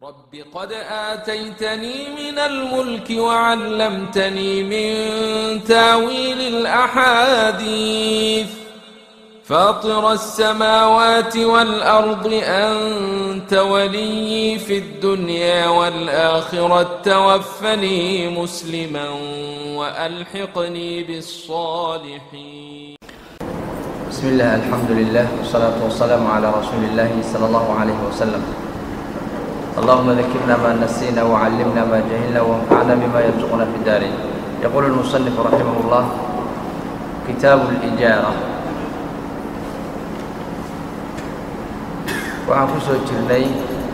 رب قد آتيتني من الملك وعلمتني من تاويل الأحاديث فاطر السماوات والأرض أنت ولي في الدنيا والآخرة توفني مسلما وألحقني بالصالحين بسم الله الحمد لله والصلاة والسلام على رسول الله صلى الله عليه وسلم اللهم ذكرنا ما نسينا وعلمنا ما جهلنا وانفعنا بما يرزقنا في الدارين يقول المصنف رحمه الله كتاب الإجارة waxaan ku soo jirnay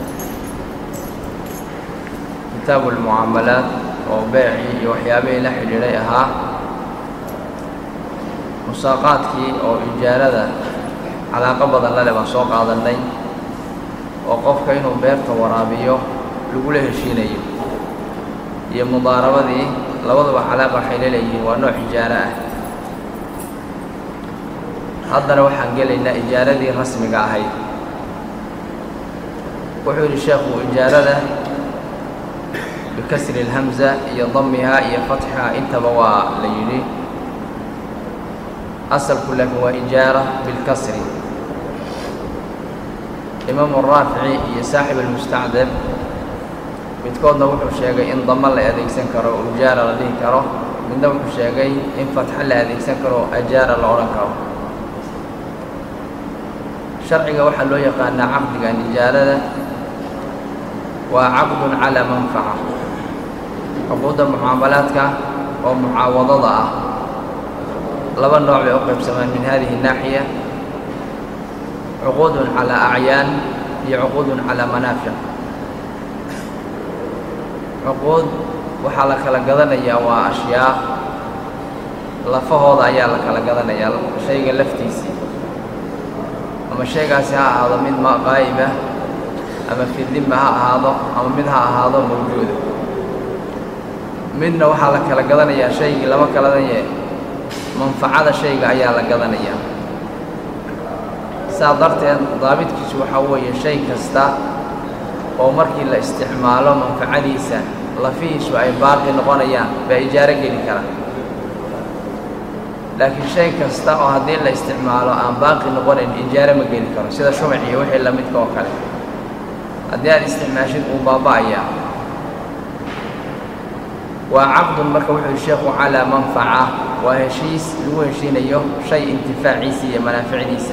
kitaabu lmucaamalaat oo beecii iyo waxyaabihii la xidhiidhay ahaa musaaqaadkii oo ijaarada calaaqo badan lale baan soo qaadannay oo qofka inuu beerta waraabiyo lagula heshiinayo iyo mudaarabadii labaduba calaaqa waxay laleeyihiin waa nooc ijaaro ah haddana waxaan gelaynaa ijaaradii rasmiga ahayd wuxuu yidhi sheekhu ijaarada bikasri اlhamza iyo damihaa iyo fatxihaa intaba waa la yidhi asalku laakiin waa ijaara bilkasri imaamu raafici iyo saaxib almustacdab midkoodna wuxuu sheegay in damo la adeegsan karo o ijaara la dhihi karo midna wuxuu sheegay in fatxo la adeegsan karo ajaara la odhan karo sharciga waxaa loo yaqaanaa caqdigan ijaarada waa caqdun calaa manfaca cuquudda mucaamalaadka oo mucaawadada ah laba nooc bay u qaybsamaan min hadihi الnaaxiya cuquudun calaa acyaan iyo cuquudun calaa manaafic cuquud waxaa la kala gadanayaa waa ashyaa lafahooda ayaa la kala gadanayaa shayga laftiisii ama shaygaasi ha ahaado mid maqaa'ib ah ama fidimba ha ahaado ama mid ha ahaado mawjuuda midna waxaa la kala gadanayaa shaygii lama kaladanye manfacada shayga ayaa la gadanayaa saa darteed daabidkiisu waxaa weeye shay kasta oo markii la isticmaalo manfacadiisa lafihiisu ay baaqi noqonayaan baa ijaaro geli kara laakiin shay kasta oo haddii la isticmaalo aan baaqi noqonayn ijaaro ma geli karo sida shumac iyo wixii la midka oo kale haddii aad isticmaashid uu baaba'ayaa waa caqdun marka wuxuu yihi sheekhu calaa manfaca waa heshiis lagu heshiinayo shay intifaaciisa iyo manaaficdiisa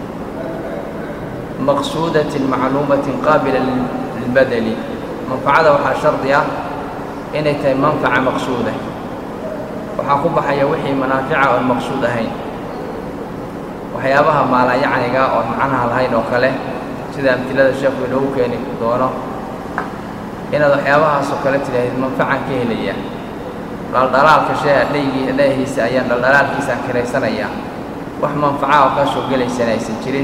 maqsuudatin macluumatin qaabila lilbadeli manfacada waxaa shardi ah inay tahay manfaca maqsuuda waxaa ku baxaya wixii manaafica oon maqsuud ahayn waxyaabaha maalayacniga oon macnaha lahayn oo kale sida amtilada sheekhu inoogu keeni doono inaad waxyaabahaasoo kale tidhaahid manfacan ka helaya dhaldhalaalka shee dhaygii dheehiisa ayaan dhaldhalaalkiisaan kiraysanayaa wax manfaca oo kaa soo gelaysana aysan jirin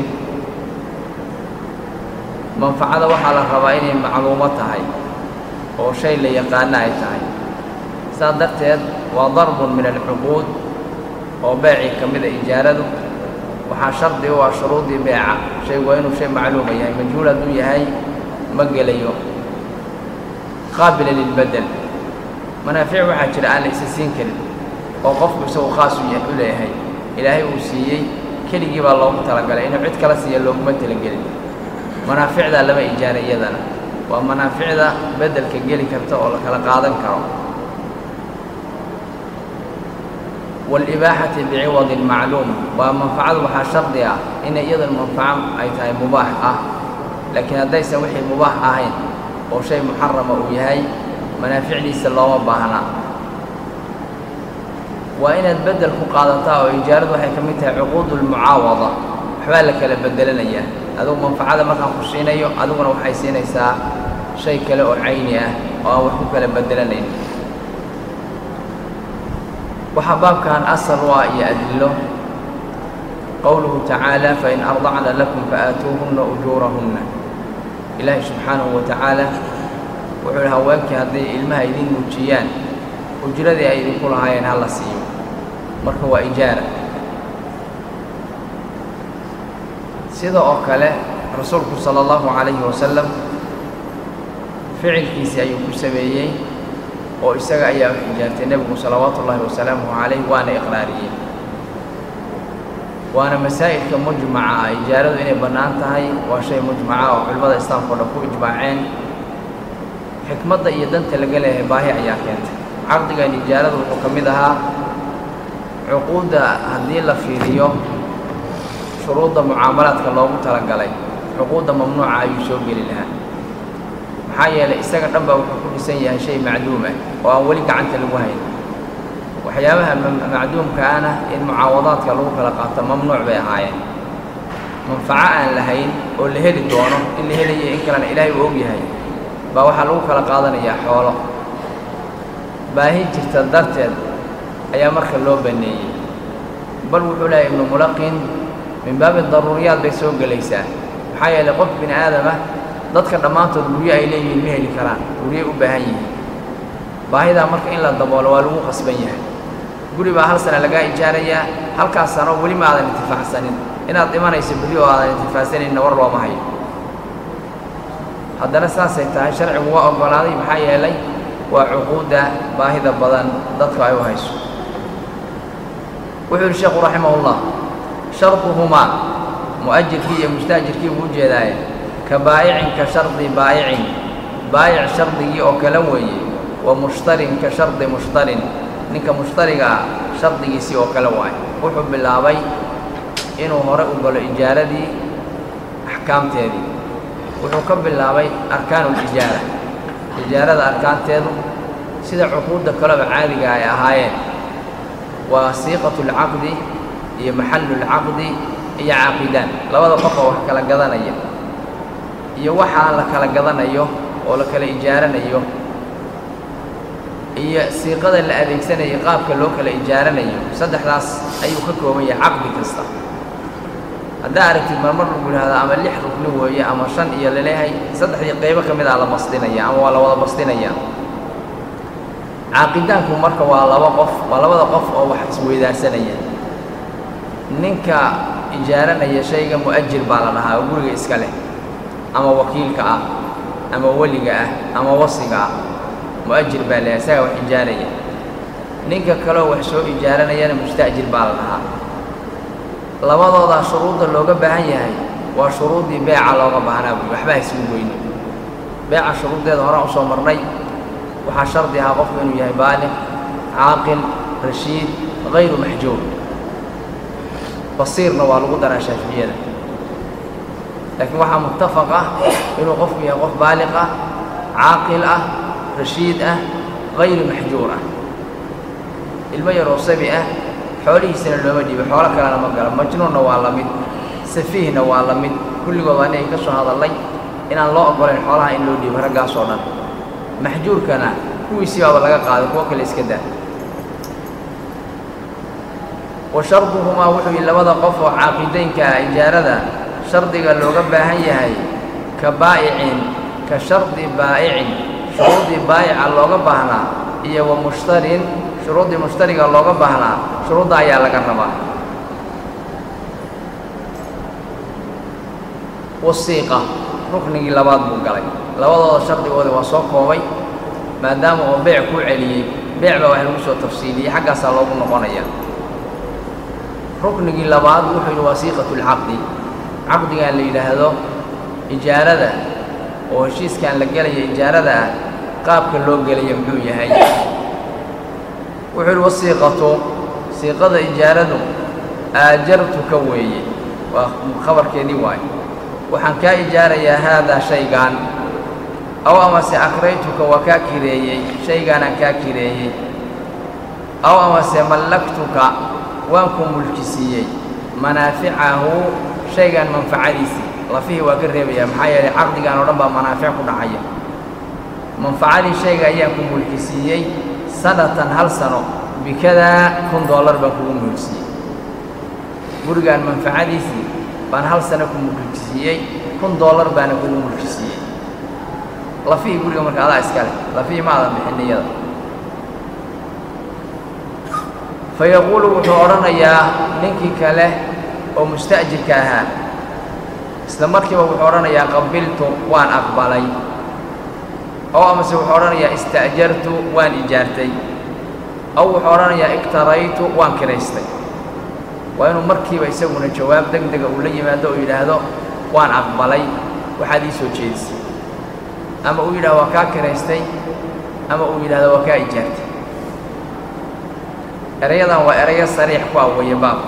manfacada waxaa la rabaa inay macluumo tahay oo shay la yaqaano ay tahay saas darteed waa darbun min alcuquud oo beecii ka mida ijaaradu waxaa shardi u ah shuruudii beeca shaygu waa inuu shay macluuma yahay majhuul hadduu yahay ma gelayo qaabila lilbedel manaafic waxaa jira aan la isa siin karin oo qofku isagu khaas u leeyahay ilaahay uu siiyey keligii baa loogu talagalay inuu cid kala siiya looguma talagelin manaaficdaa lama ijaara iyadana waa manaaficda beddelka geli karta oo la kala qaadan karo waalibaaxati biciwadin macluum waa manfacadu waxaa shardi ah inay iyaduna manfaco ay tahay mubaax ah laakiin haddaysan wixii mubaax ahayn oo shay muxarama uu yahay manaaficdiisa looma baahna waa inaad beddel ku qaadataa oo ijaaradu waxay ka mid tahay cuquudu lmucaawada waxbaa la kala bedelanayaa adugu manfacada markaan ku siinayo adiguna waxay siinaysaa shay kale oo cayni ah oo aan wax ku kala bedelanayn waxaa baabkan asal u ah iyo adillo qowluhu tacaala fain ardacna lakum faaatuuhunna ujuurahunna ilaahi subxaanahu wa tacaala wuxuu ihi haweenkii hadday ilmaha idin muujiyaan ujradii ay idinku lahaayeen ha la siiyo marka waa ijaara sida oo kale rasuulku sala allahu calayhi wasalam ficilkiisii ayuu ku sameeyey oo isaga ayaa u xijaartay nebigu salawaatu ullaahi wasalaamuhu calayh waana iqraariyey waana masaa'ilka mujmaca ah ijaaradu inay bannaan tahay waa shay mujmaca oo culimmada islaamka o dhan ku ijmaaceen xikmadda iyo danta laga leeyahay baahi ayaa keentay caqdigan ijaaradu wuxuu ka mid ahaa cuquudda haddii la fiiriyo shuruudda mucaamalaadka loogu talagalay cuquudda mamnuuca ayuu soo geli lahaa maxaa yeelay isaga dhan baa wuxuu ku dhisan yahay shay macduum ah oo aan weli gacanta lagu hayn waxyaabaha macduumkaana in mucaawadaadka lagu kala qaato mamnuuc bay ahaayeen manfaco aan lahayn oo la heli doono in la helayo in kalena ilaahay uu og yahay baa waxaa lagu kala qaadanayaa xoolo baahi jirta darteed ayaa marka loo banneeyey bal wuxuu lehay ibnu mulaqin min baabi daruuriyaad bay soo gelaysaa maxaa yeelay qof bini aadama dadka dhammaantood guryo ay leeyihiin ma heli karaan guryay u baahan yihiin baahidaa marka in la daboolo waa lagu qasban yahay guri baa hal sana lagaa ijaarayaa halkaas sano weli ma aadan intifaacsanin inaad dhimanayso berri oo aadan intifaacsaninna war looma hayo haddana saasay tahay sharcigu waa oggolaaday maxaa yeelay waa cuquudda baahida badan dadku ay u hayso wuxuu yihi sheekhu raximahullah sharduhumaa mu'ajirkii iyo mustaajirkii buu u jeedaaye ka baayicin ka shardi baayicin baayic shardigii oo kale weeye wa mushtarin ka shardi mushtarin ninka mushtariga ah shardigiisii oo kale waaye wuxuu bilaabay inuu hore u galo ijaaradii axkaamteedii wuxuu ka bilaabay arkaanulijaara ijaarada arkaanteedu sida cuquudda kaleba caadiga ay ahaayeen waa siiqatulcaqdi iyo maxallulcaqdi iyo caaqidaan labada qof oo wax kala gadanaya iyo waxaa la kala gadanayo oo la kala ijaaranayo iyo siiqada la adeegsanayo qaabka loo kala ijaaranayo saddexdaas ayuu ka kooban yahay caqdi kasta haddaa aragtid marmar lagu yidhahdaa ama lix rukni weeye ama shan iyo laleeyahay saddexdii qaybo ka mid ah la basdinaya ama waa la wada basdinaya caaqidaanku marka waa laba qof waa labada qof oo wax isweydaarsanaya ninka ijaaranaya shayga mu'ajir baa la dhahaa oo guriga iska leh ama wakiilka ah ama weliga ah ama wasiga ah mu'ajir baa leeyahay isagaa wax ijaaraya ninka kaleo wax soo ijaaranayana musta'jir baa la dhahaa labadoodaa shuruudda looga baahan yahay waa shuruuddii beeca looga baahnaa buui waxba haysugu weyne beeca shuruuddeeda horaan u soo marnay waxaa shardi ahaa qofku inuu yahay baaliq caaqil rashiid hayru maxjuur basiirna waa lagu daraa shaaficiyada laakiin waxaa muttafaq ah inuu qofku yahay qof baaliq ah caaqil ah rashiid ah hayru maxjuur ah ilmo yaroo sabi ah xoolihiisana looma dhiibo xoolo kalena ma galo majnuunna waa la mid safiihna waa la mid kulligood waa inay ka soo hadallay inaan loo oggolayn xoolaha in loo dhiibo raggaasoo dhan maxjuurkana kuwiisii baaba laga qaaday kuwo kale iska daa wa sharduhumaa wuxuu yihi labada qof oo caaqidaynka ah ijaarada shardiga looga baahan yahay ka baa'icin ka shardi baa'icin shuruuddii baa'ica looga baahnaa iyo wa mushtarin shuruuddii mushtariga looga baahnaa shuruudda ayaa laga rabaa wasiiqa ruknigii labaad buu galay labadooda shardigooda waa soo koobay maadaama oo beec kuu celiyey beec baa wax lagu soo tafsiiliyey xaggaasaa loogu noqonaya ruknigii labaad wuxuu yidhi wasiiqatulcaqdi caqdigan la yidhaahdo ijaarada oo heshiiskan la gelaya ijaarada ah qaabka loo gelaya muxuu yahay wuxuu yidhi wasiiqatu siiqada ijaaradu aajartuka weeye waa khabarkeedii waaye waxaan kaa ijaarayaa haadaa shaygaan aw amase akraytuka waa kaa kireeyey shaygaanaan kaa kireeyey aw amase mallaktuka waan ku mulkisiiyey manaaficahu shaygaan manfacadiisii lafihii waa ka reebayaa maxaa yeelay caqdigan oo dhan baa manaafic ku dhacaya manfacadii shayga ayaan ku mulkisiiyey sanatan hal sano bikadaa kun dollar baan kugu mulkisiiyey gurigaan manfacadiisii baan hal sano ku mulkisiiyey kun dollar baana kugu mulkisiiyey lafihii guriga marka adaa iska leh lafihii ma adan bixin iyada fa yaquulu wuxuu odhanayaa ninkii kale oo musta'jirka ahaa isla markiiba wuxuu odhanayaa qabiltu waan aqbalay oo amase wuxuu odhanayaa ista'jartu waan ijaartay aw wuxuu odhanayaa iktaraytu waan kiraystay waa inuu markiiba isaguna jawaab deg dega uu la yimaado oo yidhaahdo waan aqbalay waxaad ii soo jeedisay ama uu yidhahdo waa kaa kiraystay ama uu yidhahdo waa kaa ijaartay erayadan waa erayo sariix ku ah weeye baabka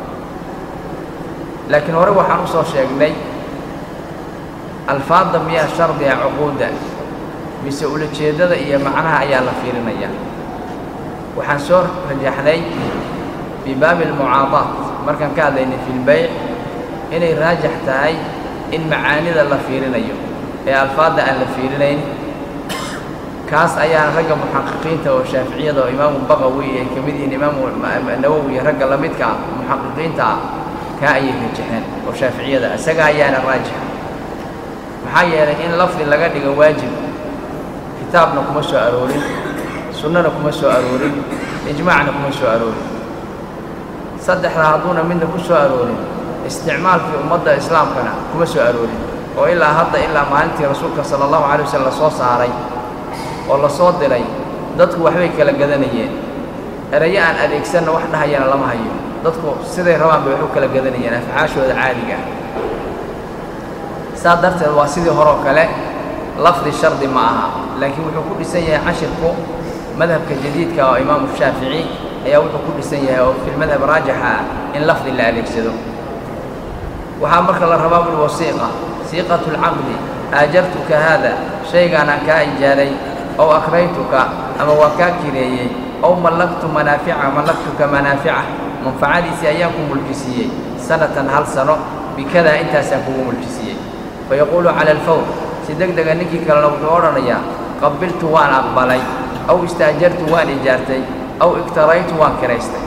laakiin hore waxaan u soo sheegnay alfaadda miyaa shardiga cuquudda mise ulajeeddada iyo macnaha ayaa la fiirinayaa waxaan soo rajaxnay fii baabi almucaadaat markaan ka hadlaynay fi lbayc inay raajax tahay in macaanida la fiirinayo ee alfaadda aan la fiirinayn kaas ayaana ragga muxaqiqiinta oo shaaficiyada oo imaamu baqawi ay ka mid yihiin imaamu nawowi iyo ragga la midka ah muxaqiqiinta ah kaa ayay rajaxeen oo shaaficiyada isaga ayaana raajixa maxaa yeelay in lafdi laga dhigo waajib kitaabna kuma soo aroorin sunnana kuma soo aroorin ijmaacna kuma soo aroorin saddexdaa hadduuna midna ku soo aroorin isticmaalkii ummadda islaamkana kuma soo aroorin oo ilaa hadda ilaa maalintii rasuulka sala allahu calay wasallam la soo saaray oo la soo diray dadku waxbay kala gadanayeen erayo aan adeegsanna wax dhahayana lama hayo dadku siday rabaan bay wax u kala gadanayeen afcaashooda caadiga ah saa darteed waa sidii horeo kale lafdi shardi ma aha laakiin wuxuu ku dhisan yahay cashirku madhabka jadiidka oo imaamu shaafici ayaa wuxuu ku dhisan yahay oo filmadhab raajixa ah in lafdi la adeegsado waxaa marka la rabaa bul wasiiqa siiqatu lcaqdi aajartuka haada shaygaanaan kaa ijaaray ow akraytuka ama waa kaa kireeyey ow mallaktu manaafica mallaktuka manaafica manfacadiisii ayaan ku mulkisiiyey sanatan hal sano bikadaa intaasaan kugu mulkisiiyey fayaquulu cala alfawr si deg dega ninkii kalena wuxuu odhanayaa qabiltu waan aqbalay aw istaajartu waan ijaartay aw iktaraytu waan kiraystay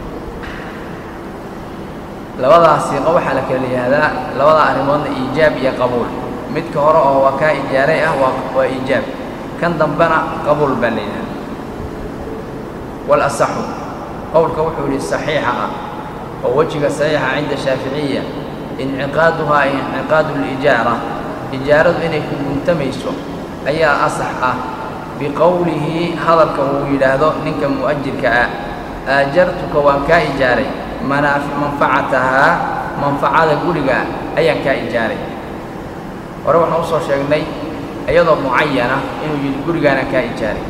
labadaas siiqo waxaa la kala yihahdaa labada arrimoodna iijaab iyo qabuul midka hore oo waa kaa ijaaray ah waa waa iijaab kan dambena qabuul baa la yidhahda walasaxu qowlka wuxuu yidhi saxiixa ah oo wejiga saxiixa cinda shaaficiya inciqaaduhaa inciqaadu lijaara ijaaradu inay ku guntamayso ayaa asax ah biqowlihi hadalka uu yidhaahdo ninka mu'ajirka ah aajartuka waan kaa ijaaray manaafi manfacatahaa manfacada guriga ayaan kaa ijaaray hore waxaan usoo sheegnay iyadoo mucayana inuu yidhi gurigaanaan kaa ijaaray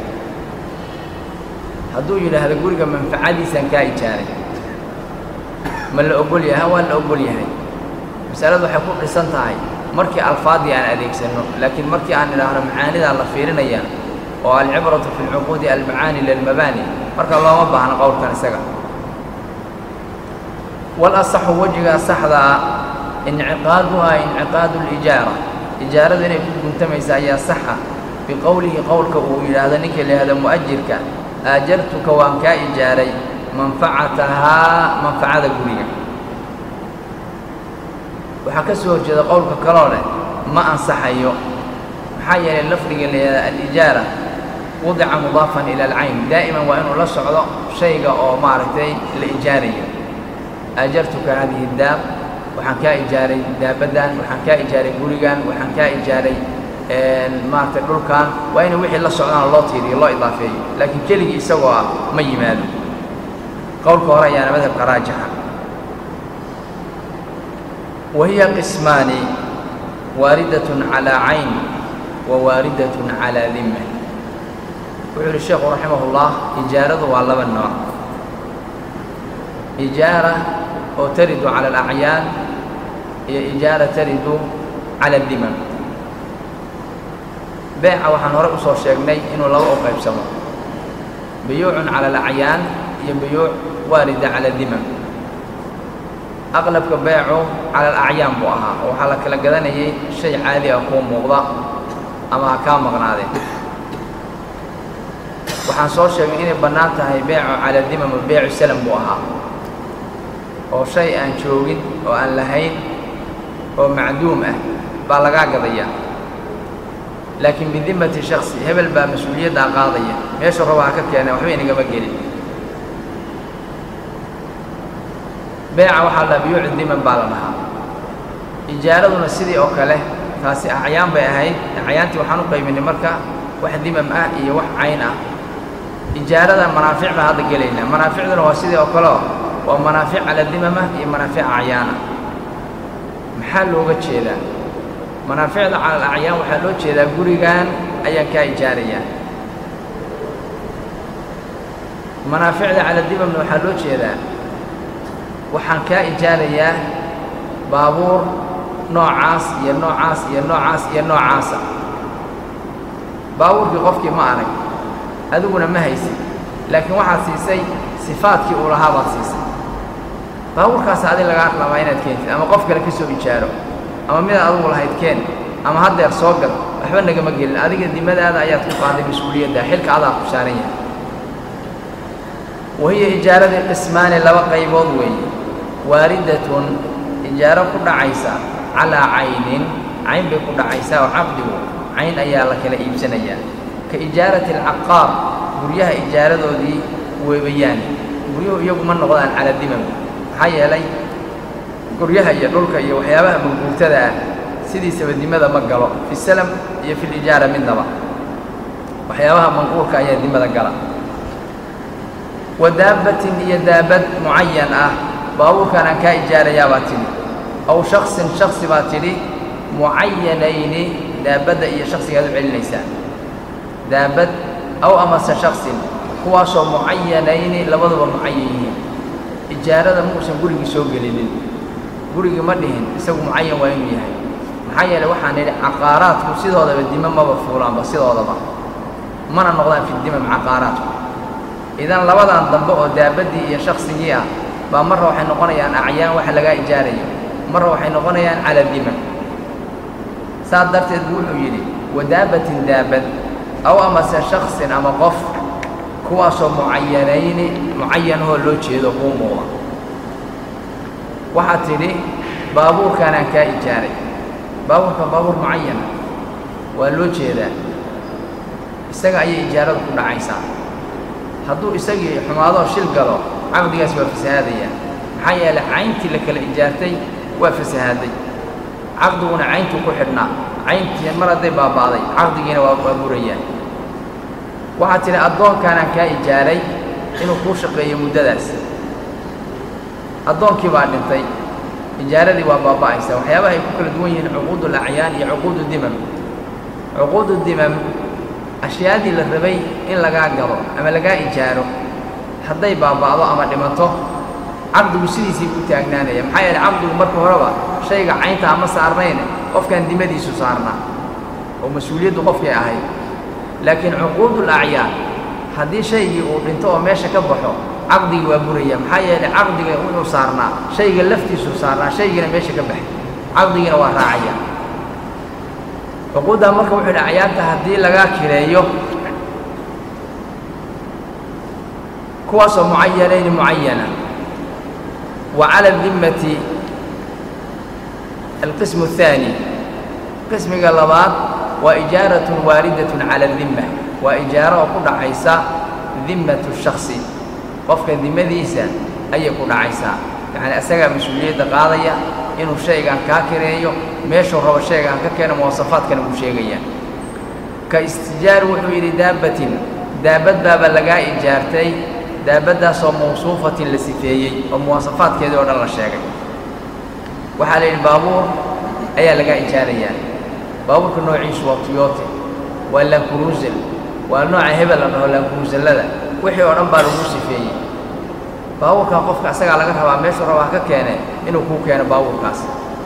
hadduu yidhaahdo guriga manfacadiisaan kaa ijaaray ma la ogol yahay waa la ogol yahay masaladu waxay ku dhisan tahay markii alfaadii aan adeegsanno laakiin markii aan idhaahno macaanidaa la fiirinaya oo alcibratu fi lcuquudi almacaani lilmabaani marka looma baahno qowlkan isaga walasaxu wejiga saxda ah inciqaaduhaa inciqaadu lijaara ijaaradu inay ku guntamaysa ayaa saxa biqowlihi qowlka uu yidhaahdo ninka la yihahdo mu'ajirka aajartuka waan kaa ijaaray manfacatahaa manfacada guriga waxaa ka soo horjeeda qowlka kaloo leh ma ansaxayo maxaa yeelay lafdiga la yihahda alijaara wadica mudaafan ila alcayn daa'iman waa inuu la socdo shayga oo maaragtay la ijaarayo aajartuka hadihi daab waxaan kaa ijaaray daabaddan waxaan kaa ijaaray gurigan waxaan kaa ijaaray maaragtay dhulkan waa ina wixii la socdaan loo tiiriyo loo idaafeeyo laakiin keligii isagoo ah ma yimaado qowlka hore ayaana madhabka raajixa wa hiya qismaani waaridatun calaa cayn wa waaridatun calaa dimma wuxuu yidhi sheekhu raximahullah ijaaradu waa laba nooc ijaara oo taridu cala alacyaan iyo ijaara taridu cala addimam beeca waxaan hore usoo sheegnay inuu laba u qaybsamo biyuucun cala alacyaan iyo biyuuc waarida cala dimam aqlabka beecu cala alacyaan buu ahaa oo waxaa la kala gadanayay shay caadi ah kuu muuqda ama ha kaa maqnaadeen waxaan soo sheegnay inay bannaan tahay beecu cala dimam o beecu salam buu ahaa oo shay aan joogin oo aan lahayn oo macduum ah baa lagaa gadayaa laakiin bidimmati shaksi hebel baa mas-uuliyaddaa qaadaya meeshu raba ha ka keeneen waxba inagama gelin beeca waxaa la dhaha biyuucu diman baa la dhahaa ijaaraduna sidii oo kale taasi acyaan bay ahayd acyaantii waxaan u qaybinay marka wax dimam ah iyo wax cayn ah ijaarada manaafic baan hadda gelaynaa manaaficduna waa sidii oo kaleo waa manaafic cala dimama iyo manaafic acyaana maxaa looga jeedaa manaaficda cala alacyaan waxaa loo jeedaa gurigan ayaan kaa ijaarayaa manaaficda cala dimamna waxaa loo jeedaa waxaan kaa ijaarayaa baabuur noocaas iyo noocaas iyo noocaas iyo noocaasa baabuurkii qofkii ma arag adiguna ma haysid laakiin waxaad siisay sifaadkii uu lahaa baad siisay baabuurkaas adi lagaa rabaa inaad keentid ama qof kale ka soo ijaaro ama midaad adigu lahayd keen ama haddeer soo gad waxba nagama gelin adiga dimadaada ayaad ku qaaday mas-uuliyadda xilka adaa ku saaran yahay wahiya ijaaradii qismaani laba qaybood weeye waaridatun ijaaro ku dhacaysa calaa caynin cayn bay ku dhacaysaa oo caqdigu cayn ayaa la kala iibsanayaa ka ijaarati alcaqaar guryaha ijaaradoodii weebayaan guryuhu iyagu ma noqdaan cala dimam maxaa yeelay guryaha iyo dhulka iyo waxyaabaha manguurtada ah sidiisaba dimada ma galo fi salam iyo fi lijaara midnaba waxyaabaha manquurka ayaa dimada gala wa daabbatin iyo daabad mucayan ah baabuurkaan aan kaa ijaarayaa baa tidhi aw shaksin shaksi baa tidhi mucayanayni daabadda iyo shaksigaad u celinaysaa daabad aw amase shaksin kuwaasoo mucayanayni labaduba mucayan yihiin ijaarada muusan gurigii soo gelinin gurigii ma dhihin isagu mucayan waa inuu yahay maxaa yeelay waxaan nidhi caqaaraadku sidoodaba dima maba fuulaanba sidoodaba mana noqdaan fi dimam caqaaraadku idan labadan dambe oo daabaddii iyo shaksigii ah baa marra waxay noqonayaan acyaan waxa lagaa ijaarayo marra waxay noqonayaan cala dimam saas darteed buu wuxuu yidhi wadaabatin daabad aw amase shaksin ama qof kuwaasoo mucayanayni mucayanahoo loo jeedo kuu muuqa waxaad tidhi baabuurkaanaan kaa ijaaray baabuurkan baabuur mucayana waa loo jeedaa isaga ayay ijaaradu ku dhacaysaa hadduu isagii xumaadoo shil galo caqdigaas waa fasahaadayaa maxaa yeelay cayntii la kala ijaartay waa fasahaaday caqdiguna cayntuu ku xidhnaa cayntii mar hadday baaba'day caqdigiina waa waa burayaa waxaad tidhi addoonkaanaan kaa ijaaray inuu kuu shaqeeyo muddadaas addoonkii baa dhintay ijaaradii waa baaba'aysa waxyaabaha ay ku kala duwan yihiin cuquudul acyaan iyo cuquudu dimam cuquudu dimam ashyaadii la rabay in lagaa gado ama lagaa ijaaro hadday baaba'do ama dhimato caqdigu sidiisii ku taagnaanaya maxaa yeeley caqdigu marka horeba shayga caynta ama saarnayn qofkaan dimadiisu saarnaa oo mas-uuliyaddu qofkay ahayd laakiin cuquudul acyaan haddii shaygii uu dhinto oo meesha ka baxo caqdigii waa buraya maxaa yeelay caqdiga wuxuu saarnaa shayga laftiisuu saarnaa shaygiina meesha ka baxay caqdigiina waa raacaya cuquuddaa marka wuxuu yidhi acyaanta haddii lagaa kireeyo kuwaasoo mucayanayni mucayana wa cala dimmati alqismu الثaani qismiga labaad waa ijaaratun waaridatun cala dimma waa ijaaro oo ku dhacaysa dimmatu shaksi qofka dimadiisa ayay ku dhacaysaa yacni asagaa mas-uuliyadda qaadaya inuu shaygan kaa kireeyo meeshuu rabo shaygaan ka keeno muwasafaadkana buu sheegayaa ka istijaar wuxuu yidhi daabbatin daabad baaba lagaa ijaartay daabaddaasoo mawsuufatin la sifeeyey oo muwasafaadkeedii oo dhan la sheegay waxaa la yidhi baabuur ayaa lagaa ijaarayaa baabuurka noociisu waa tuyote waa lankuruusel waa nooca hebel la dhaho lankuruusellada wixii oo dhan baa lagu sifeeyey baabuurkan qofka asagaa laga rabaa meeshuu rabaa ka keene inuu kuu keeno baabuurkaas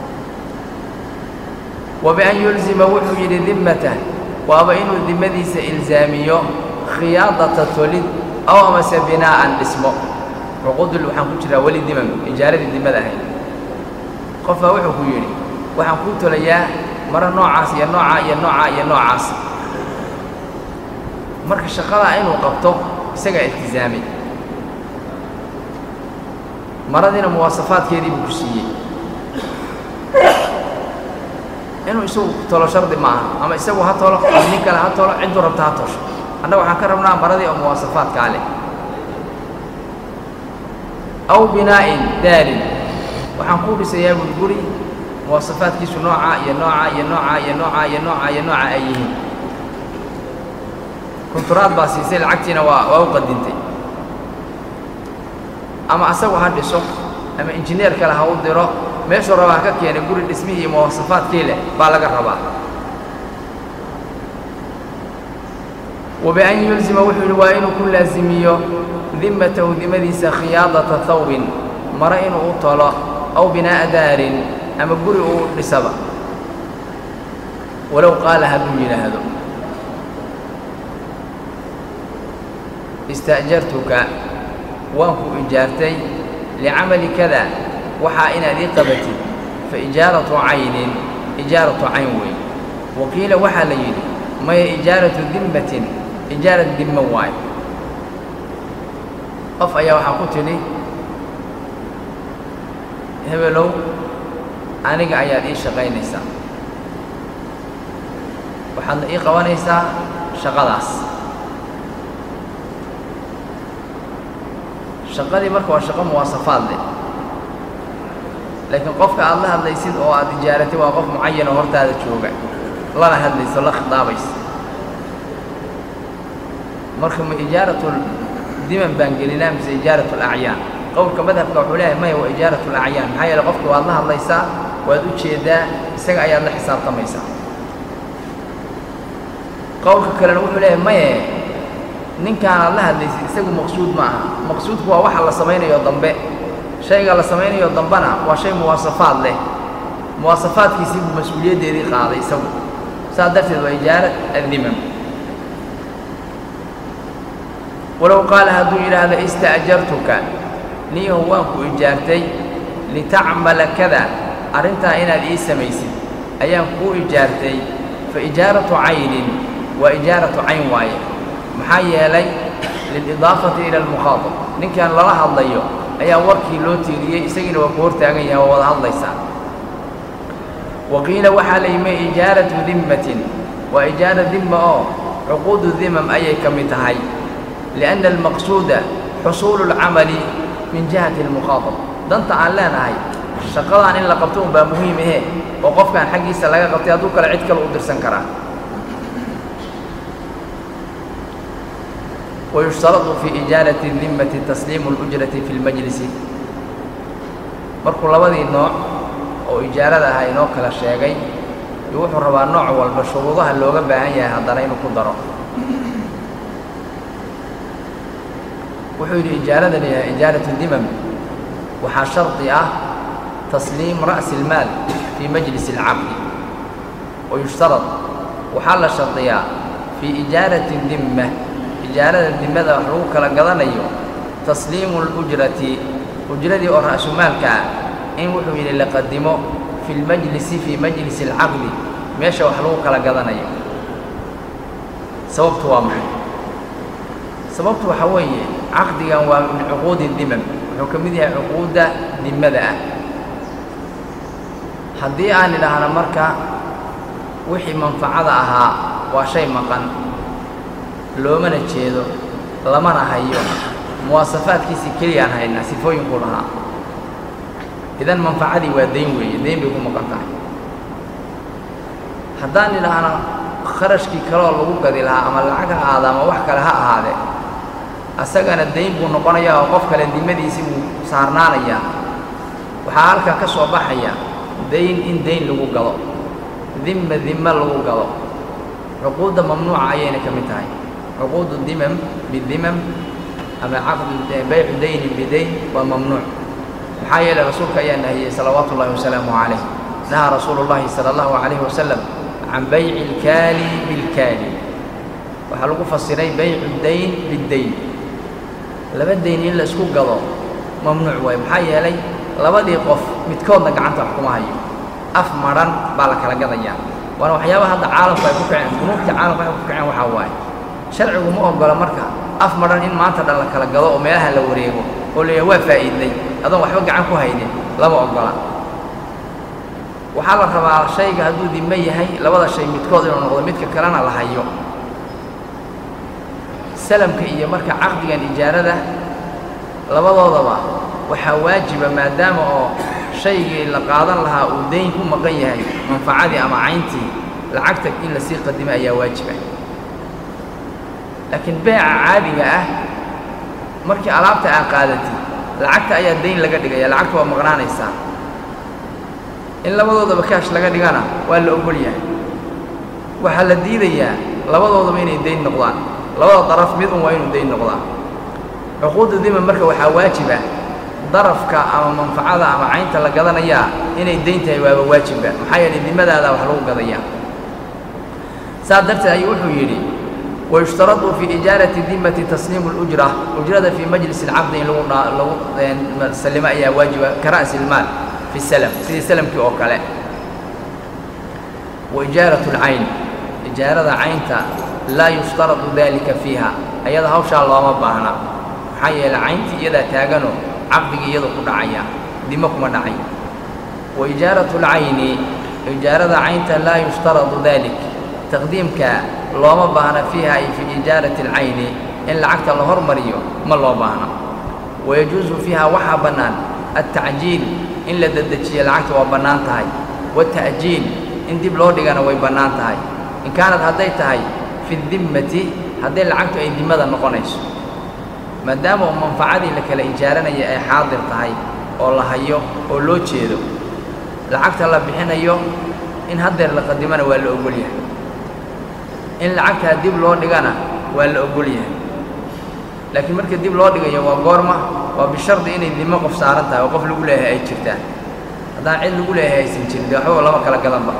wa bian yulzima wuxuu yidhi dimmatah waaba inuu dimmadiisa ilzaamiyo khiyaadata tolid aw amase binaa'an dhismo cuquudul waxaan ku jiraa weli dimam ijaaradii dimada ahayd qof baa wuxuu ku yidhi waxaan kuu tolayaa maro noocaas iyo noocaa iyo noocaa iyo noocaas marka shaqadaa inuu qabto isagaa iltizaamay maradiina muwaasafaadkeedii buu ku siiyey inuu isagu tolo shardi ma aha ama isagu ha tolo ama nin kale ha tolo cidduu rabta ha tosho annaga waxaan ka rabnaa maradii oo muwaasafaadkaa leh aw binaa'in daarin waxaan kuu dhisayaa bul guri muwaasafaadkiisu noocaa iyo noocaa iyo noocaa iyo noocaa iyo noocaa iyo noocaa ay yihiin kunturaad baa siisay lacagtiina waa waa u qadintay ama asagu ha dhiso ama injineer kale ha u diro meeshuu rabaa ka keenay guri dhismihii iyo muwasafaadkii leh baa laga rabaa wabian yulzima wuxuu yidhi waa inuu ku laasimiyo dimmatahu dimadiisa khiyaadata thawbin mare inuu u tolo aw binaa'a daarin ama guri uu dhisaba walow qaala hadduu yidhaahdo ista'jartuka waan ku ijaartay licamali kada waxaa inaad ii qabatid fa ijaaratu caynin ijaaratu cayn weyn waqiila waxaa la yidhi maya ijaaratu dimmatin ijaarad dimmo waayo qof ayaa waxaa ku tidhi hebelow aniga ayaad ii shaqaynaysaa waxaadna ii qabanaysaa shaqadaas shaqadii marka waa shaqo muwaasafaad leh laakiin qofka aad la hadlaysid oo aad ijaaratay waa qof mucayan oo hortaada jooga lana hadlayso la khidaabaysa marka ma ijaaratu diman baan gelinaa mise ijaaratu alacyaan qowlka madhabka wuxuu leeyahay maya waa ijaaratu alacyaan maxaa yeele qofka waad la hadlaysaa waad u jeedaa isaga ayaad la xisaabtamaysaa qowlka kalena wuxuu leeyahay maye ninkaan aad la hadlaysid isagu maqsuud ma aha maqsuudku waa waxa la samaynayo dambe shayga la samaynayo dambena waa shay muwaasafaad leh muwaasafaadkiisii buu mas-uuliyaddeedii qaaday isagu saas darteed waa ijaarat addimam walow qaala hadduu yidhaahdo ista'jartuka niyahu waan ku ijaartay litacmala kada arrintaa inaad ii samaysid ayaan kuu ijaartay fa ijaaratu caynin waa ijaaratu cayn waaye maxaa yeelay lilidaafati ila almukhaatab ninkan lala hadlayo ayaa warkii loo tiiriyey isagiina waa ku hortaagan yahay waa wada hadlaysaa wa qiila waxaa la yimi ijaaratu dimmatin waa ijaara dimma oo cuquudu dimam ayay ka mid tahay lianna almaqsuuda xusuulu alcamali min jihati almukhaatab danta aan leenahay shaqadaan in la qabto unbaa muhiim ahe oo qofkaan xaggiisa laga qabtay hadduu kale cid kale u dirsan karaa ويشترط في إجارة الذمة تسليم الأجرة في المجلس markuu labadii nooc oo ijaarada ahaa inoo kala sheegay iyo wuxuu rabaa nooc walba shuruudaha looga baahan yahay haddana inuu ku daro wuxuu yidhi ijaarada layahay ijaaratu dimam waxaa shardi ah tasliim ra'si اlmaal fii majlis اlcaqdi wayushtarad waxaa la shardiyaa fii ijaarati dimma ijaarada dimada wax lagu kala gadanayo tasliimu اlujrati ujradii oo ra'sumaalka ah in wuxuu yidhi la qadimo fi lmajlisi fii majlisi alcaqdi meesha wax lagu kala gadanayo sababtu waa maxay sababtu waxaa weeye caqdigan waa min cuquudi dimam wuxuu ka mid yahay cuquudda dimada ah haddii aan idhaahno marka wixii manfacada ahaa waa shay maqan loomana jeedo lamana hayo muwaasafaadkiisii keliyaan haynaa sifooyinkuu lahaa idan manfacadii waa dayn weeye dayn bay ku maqan tahay haddaan idhaahno kharashkii kaleoo lagu gadi lahaa ama lacag ha ahaada ama wax kale ha ahaadee asagana dayn buu noqonayaa oo qof kale dimadiisii buu saarnaanayaa waxaa halkan ka soo baxaya dayn in dayn lagu gado dimma dimma lagu gado cuquudda mamnuuca ayayna ka mid tahay cuquudu dimam bidimam ama caqdu baycu daynin bidayn waa mamnuuc maxaa yeelay rasuulka ayaa nahiyey salawaatu ullahi wasalaamu calayh nahaa rasuulu llahi sala allahu calayhi wasalam can bayci ilkaali bilkaali waxaa lagu fasiray baycu dayn biddayn laba dayn in la isku gado mamnuuc waaye maxaa yeelay labadii qof midkoodna gacanta wax kuma hayo af madhan baa la kala gadayaa waana waxyaabaha hadda caalamku ay ku kaceen bunuugta caalamku ay ku kaceen waxaa waaye sharcigu ma oggola marka af madhan in maanta dhan la kala gado oo meelaha la wareego oo la yidhaha waa faa'iidnay adoon waxba gacan ku haynin lama oggola waxaa la rabaa shayga hadduu dime yahay labada shay midkood inuu noqdo midka kalena la hayo salamka iyo marka caqdigan ijaarada labadoodaba waxaa waajiba maadaama oo shaygii la qaadan lahaa uu dayn ku maqan yahay manfacadii ama cayntii lacagta in lasii qadimo ayaa waajiba laakiin beeca caadiga ah markii alaabta aa qaadatid lacagta ayaa dayn laga dhigaya lacagta waa maqnaanaysaa in labadoodaba kaash laga dhigana waa la ogol yahay waxaa la diidayaa labadoodaba inay dayn noqdaan labada daraf mid un waa inuu dayn noqdaa cuquudda dima marka waxaa waajiba darafka ama manfacada ama caynta la gadanayaa inay dayn tahay waaba waajiba maxaa yeelay dimadaada wax lagu gadayaa saas darteed ayuu wuxuu yidhi wayushtaradu fii ijaarati dimati tasliimu اlujra ujrada fii majlis اlcaqdi in lagu lagu sallimo ayaa waajiba ka ra'si ilmaal fi salam sidii salamkii oo kale wa ijaaratu اlcayn ijaarada caynta laa yushtaradu dalika fiiha ayada hawshaa looma baahna maxaa yeelay cayntii iyadaa taaganoo caqdigii iyadu ku dhacaya dimo kuma dhacay wa ijaaratu اlcayni ijaarada caynta laa yushtaradu dalik taqdiimka looma baahna fiiha ay fii ijaarati اlcayni in lacagta la hormariyo ma loo baahna wayajuusu fiiha waxaa bannaan altacjiil in la dedejiyo lacagta waa bannaan tahay waata'jiil in dib loo dhigana way bannaan tahay in kaanad hadday tahay fi dimmati hadday lacagtu ay dimada noqonayso maadaama uu manfacadii la kala ijaaranaya ay xaadir tahay oo la hayo oo loo jeedo lacagta la bixinayo in haddeer la qadimana waa la ogol yahay in lacagtaa dib loo dhigana waa la ogol yahay laakiin marka dib loo dhigayo waa goorma waa bishardi inay dimo qof saaran tahay oo qof lagu leeyahay ay jirtaan haddaan cid lagu leeyahay aysan jirin dee waxbaba lama kala gadanba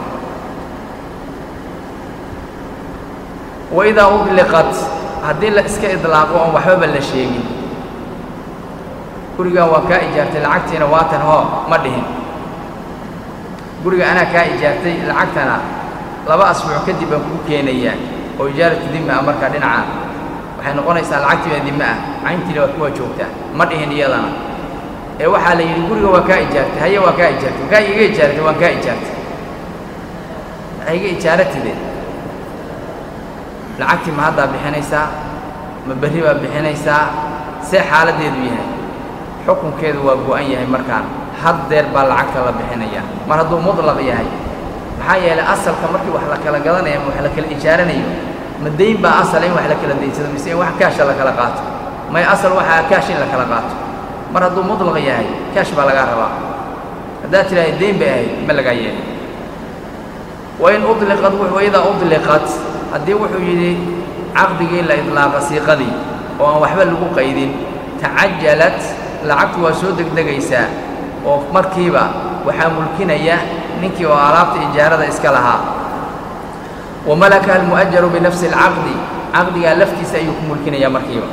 waidaa udliqat haddii la iska idlaaqo oon waxbaba la sheegin gurigan waa kaa ijaartay lacagtiina waatan hoo ma dhihin guriga anaa kaa ijaartay lacagtana laba asbuuc kadib baan kuu keenayaa oo ijaaratu dima ah markaa dhinacaa waxay noqonaysaa lacagtii baa dime ah cayntiina waa kuwaa joogtaa ma dhihin iyadana ee waxaa la yidhi guriga waa kaa ijaartay haye waa kaa ijaartay kaa iga ijaartay waan kaa ijaartay waxay iga ijaaratide lacagtii ma haddaa bixinaysaa ma berri baa bixinaysaa see xaaladdeedu yahay xukunkeedu waa go'an yahay markaan haddeer baa lacagta la bixinayaa mar hadduu mudlaq yahay maxaa yeelay asalka markii wax la kala gadanayo ama wax la kala ijaaranayo ma dayn baa asala in wax la kala daynsado mise in wax kaasha la kala qaato may asal waxaa kaash in la kala qaato mar hadduu mudlaq yahay kaash baa lagaa rabaa haddaad tidhahda dayn bay ahayd ma lagaa yeelay wain udliqad waidaa udliqat haddii wuxuu yidhi caqdigii la idlaaqa siiqadii oo aan waxba lagu qaydin tacajalat lacagtu waa soo degdegaysaa oo markiiba waxaa mulkinaya ninkii oo alaabta ijaarada iska lahaa wa malakaha almu'ajaru binafsi alcaqdi caqdigaa laftiisa ayuu ku mulkinayaa markiiba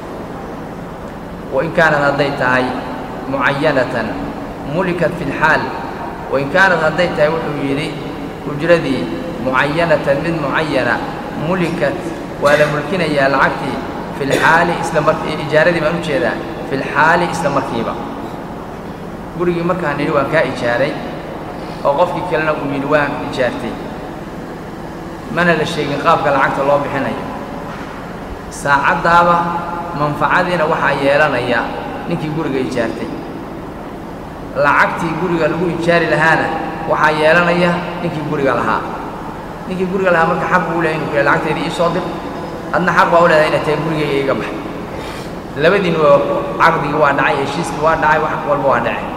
wain kaanad hadday tahay mucayanatan mulikat fi lxaal wain kaanad hadday tahay wuxuu yidhi ujradii mucayanatan mid mucayana mulikat waa la mulkinayaa lacagtii fi lxaali isla mar ijaaradii baan u jeedaa fi lxaali isla markiiba gurigii markaan nidhi waan kaa ijaaray oo qofkii kalena uu yidhi waan ijaartay mana la sheegin qaabka lacagta loo bixinayo saacaddaaba manfacadiina waxaa yeelanaya ninkii guriga ijaartay lacagtii guriga lagu ijaari lahaana waxaa yeelanaya ninkii guriga lahaa ninkii guriga lahaa marka xaq buu lehay inu ku lacagtayda ii soo dir adna xaq baa u leedahay inay tahay gurigayga iga bax labadiin waa caqdigii waa dhacay heshiiskii waa dhacay wax walba waa dhacay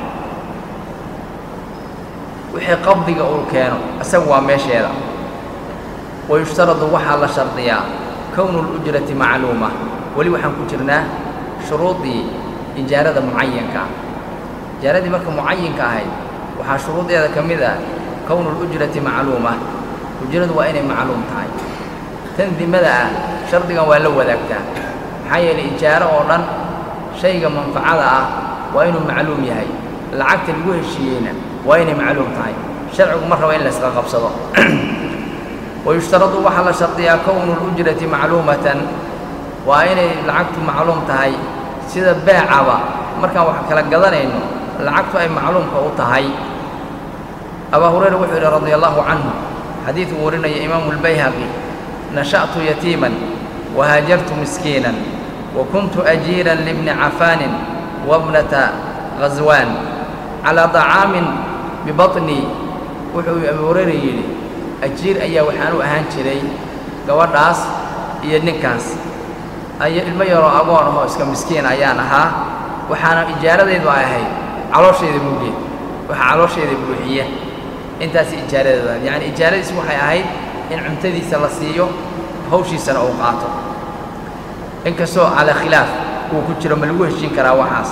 wixii qabdiga uu keeno isagu waa meesheeda wayushtaradu waxaa la shardiyaa kownu lujrati macluuma weli waxaan ku jirnaa shuruudii ijaarada mucayanka ijaaradii marka mucayinka ahayd waxaa shuruudeeda ka mid ah kownu lujrati macluuma ujradu waa inay macluum tahay tan dimada ah shardigan waa la wadaagtaa maxaa yeelay ijaaro oo dhan shayga manfacada ah waa inuu macluum yahay lacagta lagu heshiiyeyna waa inay macluum tahay sharcigu ma rabo in la isla qabsado wayushtaradu waxaa la shardiyaa kownu lujrati macluumatan waa inay lacagtu macluum tahay sida beecaba markaan wax kala gadanayno lacagtu ay macluumka u tahay abaa hurayra wuxuu yidhi radia allahu canhu xadiiduu warinaya imaamu lbayhaqi nasha'tu yatiiman wahaajartu miskiinan wa kuntu ajiiran libni cafaanin wabnata ghaswaan calaa dacaamin bibaطnii wuxuu abu hurayra yidhi ajiir ayaa waxaan u ahaan jiray gabadhaas iyo ninkaas ay ilmo yaroo agoon ahoo iska miskiin ayaan ahaa waxaana ijaaradaydu ay ahayd calooshayda buugeed waxaa calooshayda buuxiya intaas ijaaradeeda yacni ijaaradiis waxay ahayd in cuntadiisa la siiyo hawshiisana uu qaato inkastoo calaa khilaaf uu ku jiro ma lagu heshiin karaa waxaas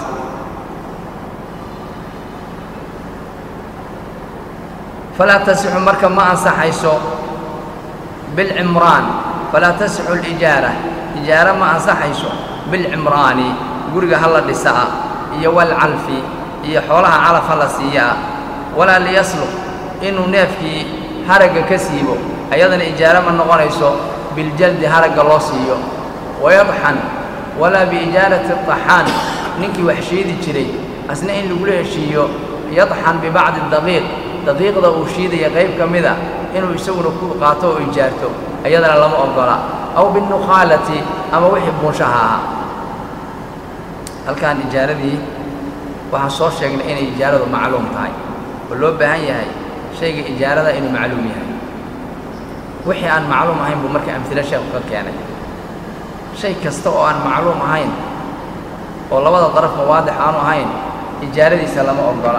falaa tasixu marka ma ansaxayso bilcimraan falaa tasixu alijaara ijaara ma ansaxayso bilcimraani guriga ha la dhisaa iyo walcalfi iyo xoolaha calaf ha la siiyaa walaa liyaslux inuu neefkii haragga ka siibo ayadana ijaaro ma noqonayso biljaldi haragga loo siiyo wayadxan walaa biijaarati daxaan ninkii wax shiidi jiray asna in lagula heshiiyo yadxan bibacdi daqiiq daqiiqda uu shiidaya qayb ka mida inuu isaguna ku qaato oo ijaarto ayadana lama oggola aw binnukhaalati ama wixii buunshaha ahaa halkaan ijaaradii waxaan soo sheegnay inay ijaaradu macluum tahay oo loo baahan yahay shayga ijaarada inuu macluum yahay wixii aan macluum ahayn buu marka amhilo sheekhu ka keenay shay kasta oo aan macluum ahayn oo labada darafba waadix aanu ahayn ijaaradiisa lama oggola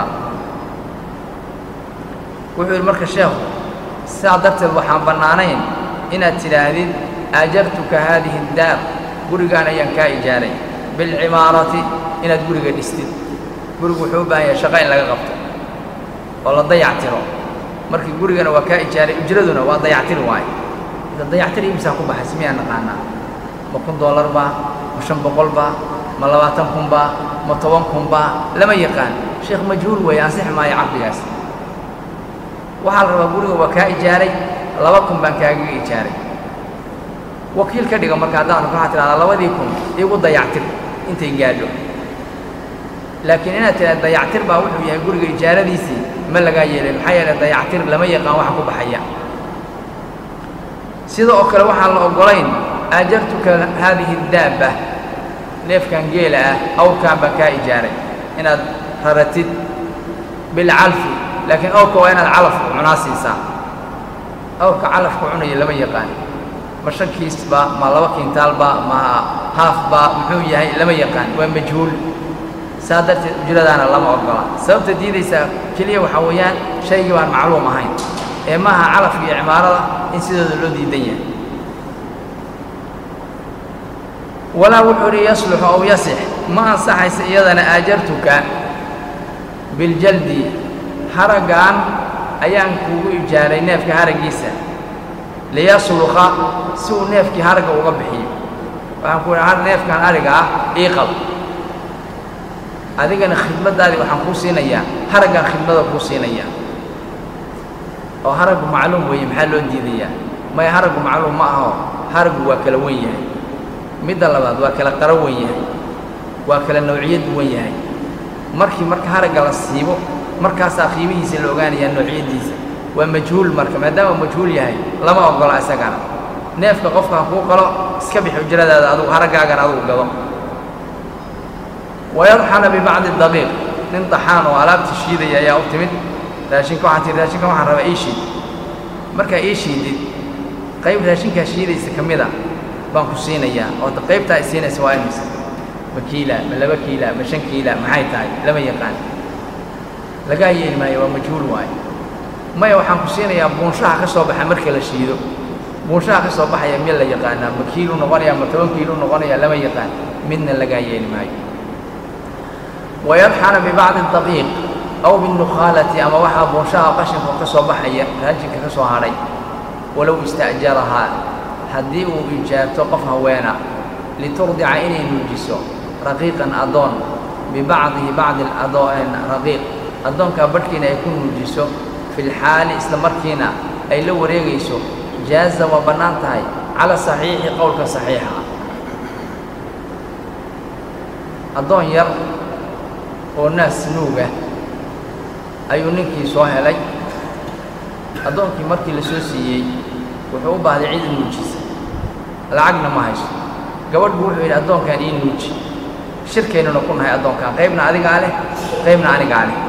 wuxuu yidhi marka sheekhu sidaa darteed waxaan bannaanayn inaad tidhaahdid aajartuka haadihi daar gurigaan ayaan kaa ijaaray bilcimaarati inaad guriga dhistid gurigu wuxuu u baahan yahay shaqo in laga qabto oo la dayactiro markii gurigana waa kaa ijaaray ujraduna waa dayactiri waaye dayactir imsaa ku baxay simiyaa naqaanaa ma kun dollar baa ma shan boqol baa ma labaatan kun baa ma toban kun baa lama yaqaan sheekh majhuul weeye ansixi maayo caqdigaas waxaa la rabaa guriga waa kaa ijaaray laba kun baan kaagaga ijaaray wakiil ka dhiga marka haddaanu waxaa tidhahdaa labadii kun igu dayactir intay gaadho laakiin inaad tidhahda dayactir baa wuxuu yahay guriga ijaaradiisii ma lagaa yeelay maxaa yeelay dayactir lama yaqaan waxa ku baxaya sida oo kale waxaan la oggolayn aajartuka haadihi daabba neefkan geela ah awrkaan baan kaa ijaaray inaad raratid bilcalfi laakiin awrka waa inaad calafku cunaa siisaa awrka calafku cunaya lama yaqaan ma shan kiisba ma laba kiintaalba ma haafba muxuu yahay lama yaqaan waa majhuul saa darteed ujradaana lama oggola sababta diidaysaa keliya waxaa weeyaan shaygii baan macluum ahayn ee maaha calafka iyo cimaarada in sidooda loo diidan yahay walaa wuxuu idhi yasluxu aw yasix ma ansaxaysa iyadana aajartuka biljaldi haraggaan ayaan kuugu ijaaray neefka haraggiisa liyasluqa si uu neefkii haragga uga bixiyo waxaan ku idhi neefkan ariga ah ii qab adigana khidmaddaadii waxaan kuu siinayaa haraggaan khidmada kuu siinayaa oo haraggu macluum weeye maxaa loo diidayaa maya haraggu macluum ma aho haraggu waa kala wen yahay midda labaad waa kala qaro wen yahay waa kala nawciyad duwan yahay markii marka haragga la siibo markaasaa qiimihiisa la ogaanayaa noociyaddiisa waa majhuul marka maadaama majhuul yahay lama oggola isagana neefka qofka ha kuu qalo iska bix ujradaada adugu haraggaagana adugu gado wayadxana bibacdi daqiiq nin daxaan oo alaabta shiidaya ayaa u timid raashinka waxaan tihi raashinkan waxaan rabaa ii shiid markaa ii shiidid qayb raashinkaa shiidaysa ka mid a baan ku siinayaa oo qaybtaa i siinaysa waa imisa ma kiila ma laba kiila ma shan kiila maxay tahay lama yaqaan lagaa yeeli maayo waa majhuul waaye maya waxaan ku siinayaa buunshaha ka soo baxa marka la shiido buunshaha ka soo baxaya mid la yaqaanaa ma kiilu noqonaya ma toban kiilu noqonaya lama yaqaan midna lagaa yeeli maayo wayadxana bibacdi daqiiq aw binnukhaalati ama waxaa buunshaha qashinka ka soo baxaya raajinka ka soo hadhay walow ista'jarahaa haddii uu ijaabto qof haweena liturdica inay nuujiso raqiiqan addoon bibacdihi bacdi raqiiq addoonkaa badhkiina ay ku nuujiso filxaali isla markiina ay la wareegayso jaaza waa bannaan tahay cala saxiixi qowlka saxiixa ah addoon yar oo naas nuuga ayuu ninkii soo helay addoonkii markii la soo siiyey wuxuu u baahday cid nuujisa lacagna ma hayso gabadh buu wuxuu yidhi addoonkaan ii nuuji shirkaynuna ku nahay addoonkaan qaybna adigaa leh qaybna anigaa leh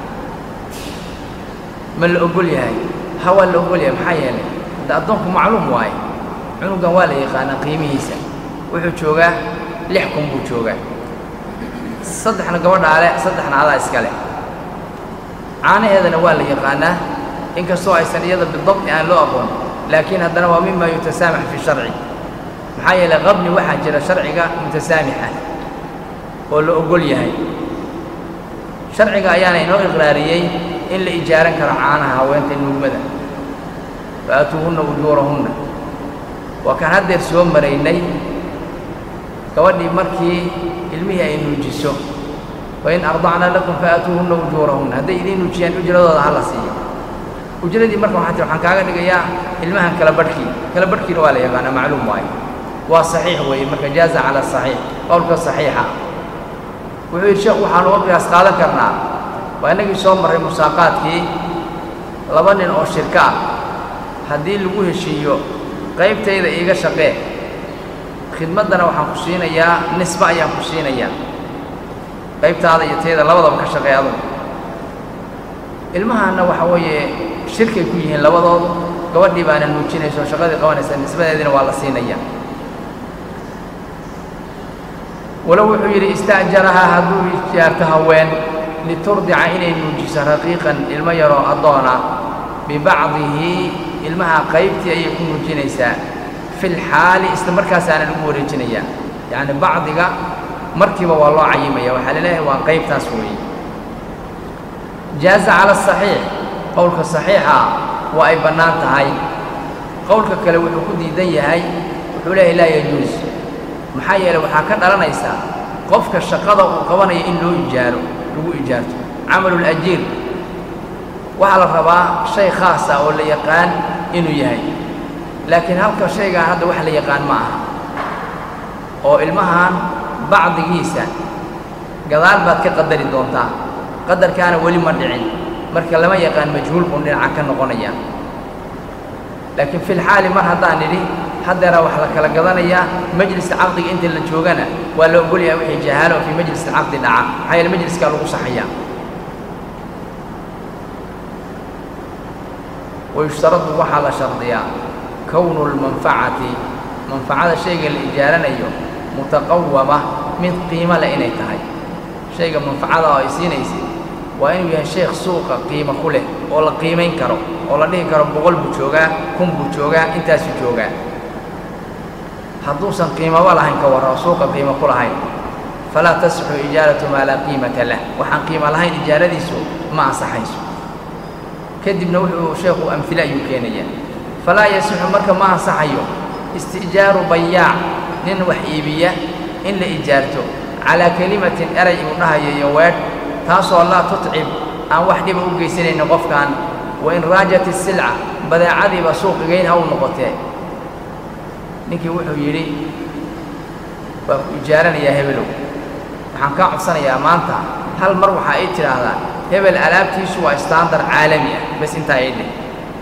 ma la ogol yahay ha waa la ogol yahay maxaa yeelay hadda addoonku macluum waaye cunugan waa la yaqaanaa qiimihiisa wuxuu joogaa lix kun buu joogaa saddexna gabadhaa leh saddexna adaa iska leh caanaheedana waa la yaqaanaa inkastoo aysan iyada bidabti aan loo aqoon laakiin haddana waa mima yutasaamax fi sharci maxaa yeelay qabni waxaa jira sharciga mutasaamixa oo la ogol yahay sharciga ayaana inoo iqraariyey in la ijaaran karo caanaha haweenta nuugmada fa'aatuuhunna ujuurahunna waa kaan haddeer soo maraynay gabadhii markii ilmihii ay nuujiso wain ardacna lakum fa'aatuuhunna ujuurahunna hadday idiin nuujiyaan ujradooda ha la siiyo ujradii marka waxaa tir waxaan kaaga dhigayaa ilmahan kala badhkii kala badhkiina waa la yaqaanaa macluum waayo waa saxiix weeye marka jaaza cala saxiix qowlka saxiixa wuxuu yidhi sheekhu waxaan uga qiyaas qaadan karnaa waa innagii soo marray musaaqaadkii laba nin oo shirko ah haddii lagu heshiiyo qaybtayda iiga shaqee khidmaddana waxaan ku siinayaa nisbe ayaan ku siinayaa qaybtaada iyo tayda labadaba ka shaqee adugu ilmahaanna waxa weeye shirkay ku yihiin labadoodu gabadhii baana nuujinayso shaqadii qabanaysa nisbadeediina waa la siinaya walow wuxuu yidhi ista'jarahaa hadduu ijaarto haween liturdica inay nuujiso raqiiqan ilmo yaroo addoona bibacdihi ilmaha qaybtii ayay ku nuujinaysaa fi lxaali isla markaasaana lagu wareejinayaa yacni bacdiga markiiba waa loo cayimaya waxaa laleeyahay waa qaybtaas weeye jaaza cala asaxiix qowlka saxiixa waa ay bannaan tahay qowlka kale wuxuu ku diidan yahay wuxuu leeyahay laa yajuus maxaa yeelay waxaa ka dhalanaysaa qofka shaqada uu qabanayo in loo ijaaro lagu ijaarto camalulajiir waxaa la rabaa shay khaasa oo la yaqaan inuu yahay laakiin halka shaygaan hadda wax la yaqaan ma aha oo ilmahan bacdigiisa gadaal baad ka qadari doontaa qadarkaana weli ma dhicin marka lama yaqaan majhuul buu dhinaca ka noqonaya laakiin fi lxaali mar haddaan nidhi haddeera wax la kala gadanayaa majliska caqdiga inta la joogana waa la ogolyahay wixii jahaalo fii majliska caqdi dhaca maxaa yeele majliskaa lagu saxayaa wayushtaradu waxaa la shardiyaa kownu lmanfacati manfacada shayga la ijaaranayo mutaqawama mid qiimo leh inay tahay shayga manfacada oo ay siinaysid waa inuu yahay sheekh suuqa qiimo ku leh oo la qiimayn karo oo la dhihi karo boqol buu joogaa kun buu joogaa intaasuu joogaa hadduusan qiimaba lahayn ka warra oo suuqa qiimo ku lahayn falaa tasixu ijaaratu maa laa qiimata lah waxaan qiimo lahayn ijaaradiisu ma ansaxayso kadibna wuxuu sheekhu amhile ayuu keenayaa falaa yasixu marka ma ansaxayo isti'jaaru bayaac nin wax iibiya in la ijaarto calaa kelimatin eray uu dhahayo iyo weedh taasoo laa tutcib aan wax dhiba u geysanaynin qofkan wa in raajat isilca badeecadiiba suuqigayn ha u noqotee ninkii wuxuu yidhi waa ku ijaaranayaa hebelow waxaan kaa codsanayaa maanta hal mar waxaa ii tidhaahdaa hebel alaabtiisu waa standar caalami ah bas intaa ii dheh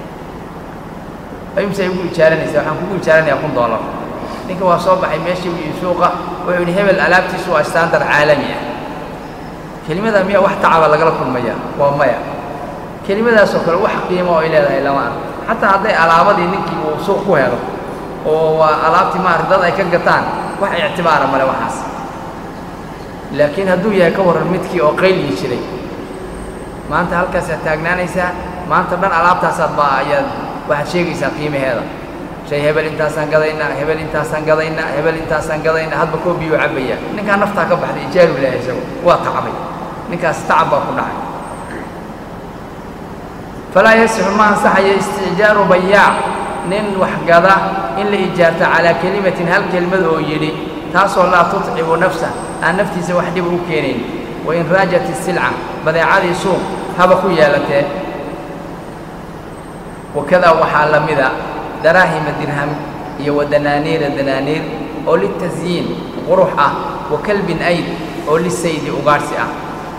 imse igu ijaaranaysaa waxaan kugu ijaaranayaa kun doolar ninka waa soo baxay meeshii iyo suuqa wuxuu yidhi hebel alaabtiisu waa standar caalami ah kelimada miya wax tacaba lagala kulmaya waa maya kelimadaasoo kale wax qiimo oo ay leedahay lama ark xataa hadday alaabadii ninkii uu suuq ku helo oo waa alaabtii maarata dad ay ka gataan wax ictibaara male waxaas laakiin hadduu yahay ka warran midkii oo qayliyi jiray maanta halkaasaad taagnaanaysaa maanta dhan alaabtaasaad baa ayaad waxaad sheegaysaa qiimaheeda shay hebel intaasaan gadaynaa hebel intaasaan gadaynaa hebel intaasaan gadaynaa hadba koobiyuu cabbaya ninkaa naftaa ka baxday ijaaru ilaahay isagu waa tacbay ninkaas tacab baa ku dhacay falaa yasixu ma ansaxayo isticjaaru bayaac nin wax gada in la ijaarto calaa kelimatin hal kelimad oo yidhi taasoo laa tutcibu nafsa aan naftiisa wax dhiba u keenayn wain raajat isilca badeecadii suuq haba ku yeelatee wakadaa waxaa la mida daraahima dirham iyo wa danaaniira danaaniir oo litasyiin qurux ah wa kalbin ayd oo lisaydi ugaadhsi ah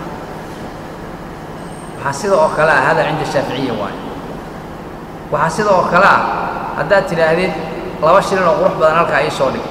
waxaa sida oo kale ah hada cinda shaaficiya waayo waxaa sida oo kale ah haddaad tidhaahdid laba shilin oo qurux badan halkaa ii soo dhig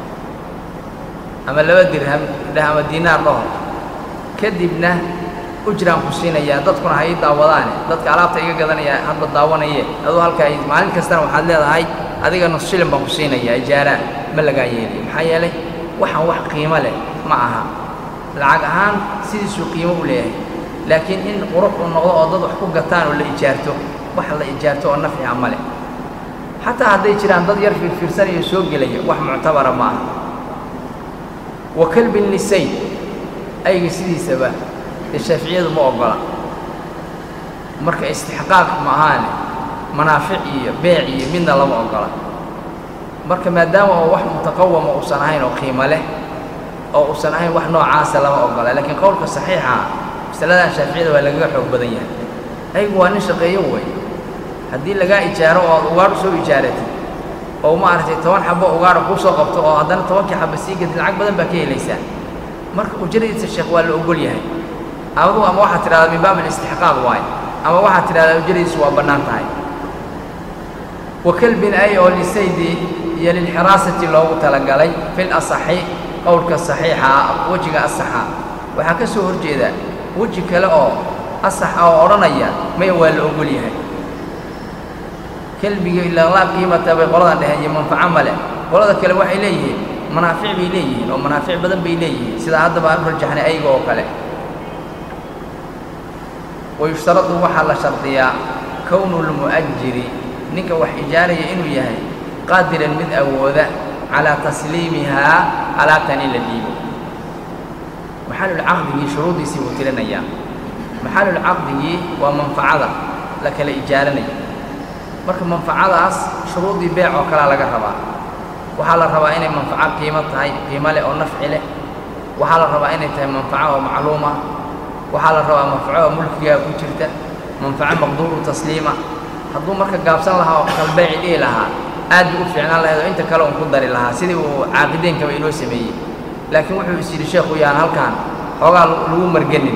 ama laba dirham dheh ama diinaar dhaho kadibna ujraan ku siinayaa dadkuna ha ii daawadaane dadka alaabta iga gadanaya hadba daawanaye aduu halkaa maalin kastana waxaad leedahay adiga nus shilin baan ku siinayaa ijaaraan ma lagaa yeeliyo maxaa yeelay waxaan wax qiimo leh ma aha lacag ahaan sidiisuu qiimo u leeyahay laakiin in qurux uu noqdo oo dad wax ku gataan oo la ijaarto wax la ijaarto oo nafciha ma leh xataa hadday jiraan dad yar fiirfiirsanayo soo gelaya wax muctabara ma aha wa kalbi nisayn ayga sidiisaba dee shaaficiyadu ma oggola marka istixqaaq ma ahaane manaafic iyo beec iyo midna lama oggola marka maadaama oo wax mutaqawama uusan ahayn oo qiimo leh oo uusan ahayn wax noocaasa lama oggola laakiin qowlka saxiixa masaladan shaaficiyada waa lagaga xoog badan yahay aygu waa nin shaqeeyo wey haddii lagaa ijaaro oo aad ugaadh soo ijaaratid oo maaragtay toban xabo ugaadha kuu soo qabto oo haddana tobankii xaba sii gadid lacag badan baa ka helaysaa marka ujradiisa sheekh waa la ogol yahay adugu ama waxaad tidhahdaa min baab alistixqaaq waaye ama waxaad tidhahdaa ujradiisu waa bannaan tahay wa kalbin ay oo lisaydi iyo lilxiraasati loogu talagalay fil asaxi qowlka saxiixa ah wejiga asaxa waxaa ka soo horjeeda weji kale oo asax ah oo odhanaya maya waa la ogol yahay kelbiga ilaa laa qiimata bay qoladan dheheen iyo manfaco male qolada kale waxay leeyihiin manaafic bay leeyihiin oo manaafic badan bay leeyihiin sidaa haddaba aan u rajaxnay ayga oo kale wayushtaradu waxaa la shardiyaa kownu lmu'ajiri ninka wax ijaaraya inuu yahay qaadiran mid awooda calaa tasliimihaa alaabtan in la dhiibo maxalulcaqdigii shuruuddiisii buu tirinayaa maxalulcaqdigii waa manfacada la kala ijaaranayo marka manfacadaas shuruuddii beec oo kalea laga rabaa waxaa la rabaa inay manfaco qiimo tahay qiimo leh oo nafci leh waxaa la rabaa inay tahay manfaco oo macluuma waxaa la rabaa manfaco oo mulkigaa ku jirta manfaco maqduuru tasliima hadduu marka gaabsan lahaa oo kalbeeci dhihi lahaa aad buu u fiicnaan lahayd oo inta kale un ku dari lahaa sidii uu caaqideenkaba inoo sameeyey laakiin wuxuu is yidhi sheekhu yaan halkaan xoogaa lagu marganin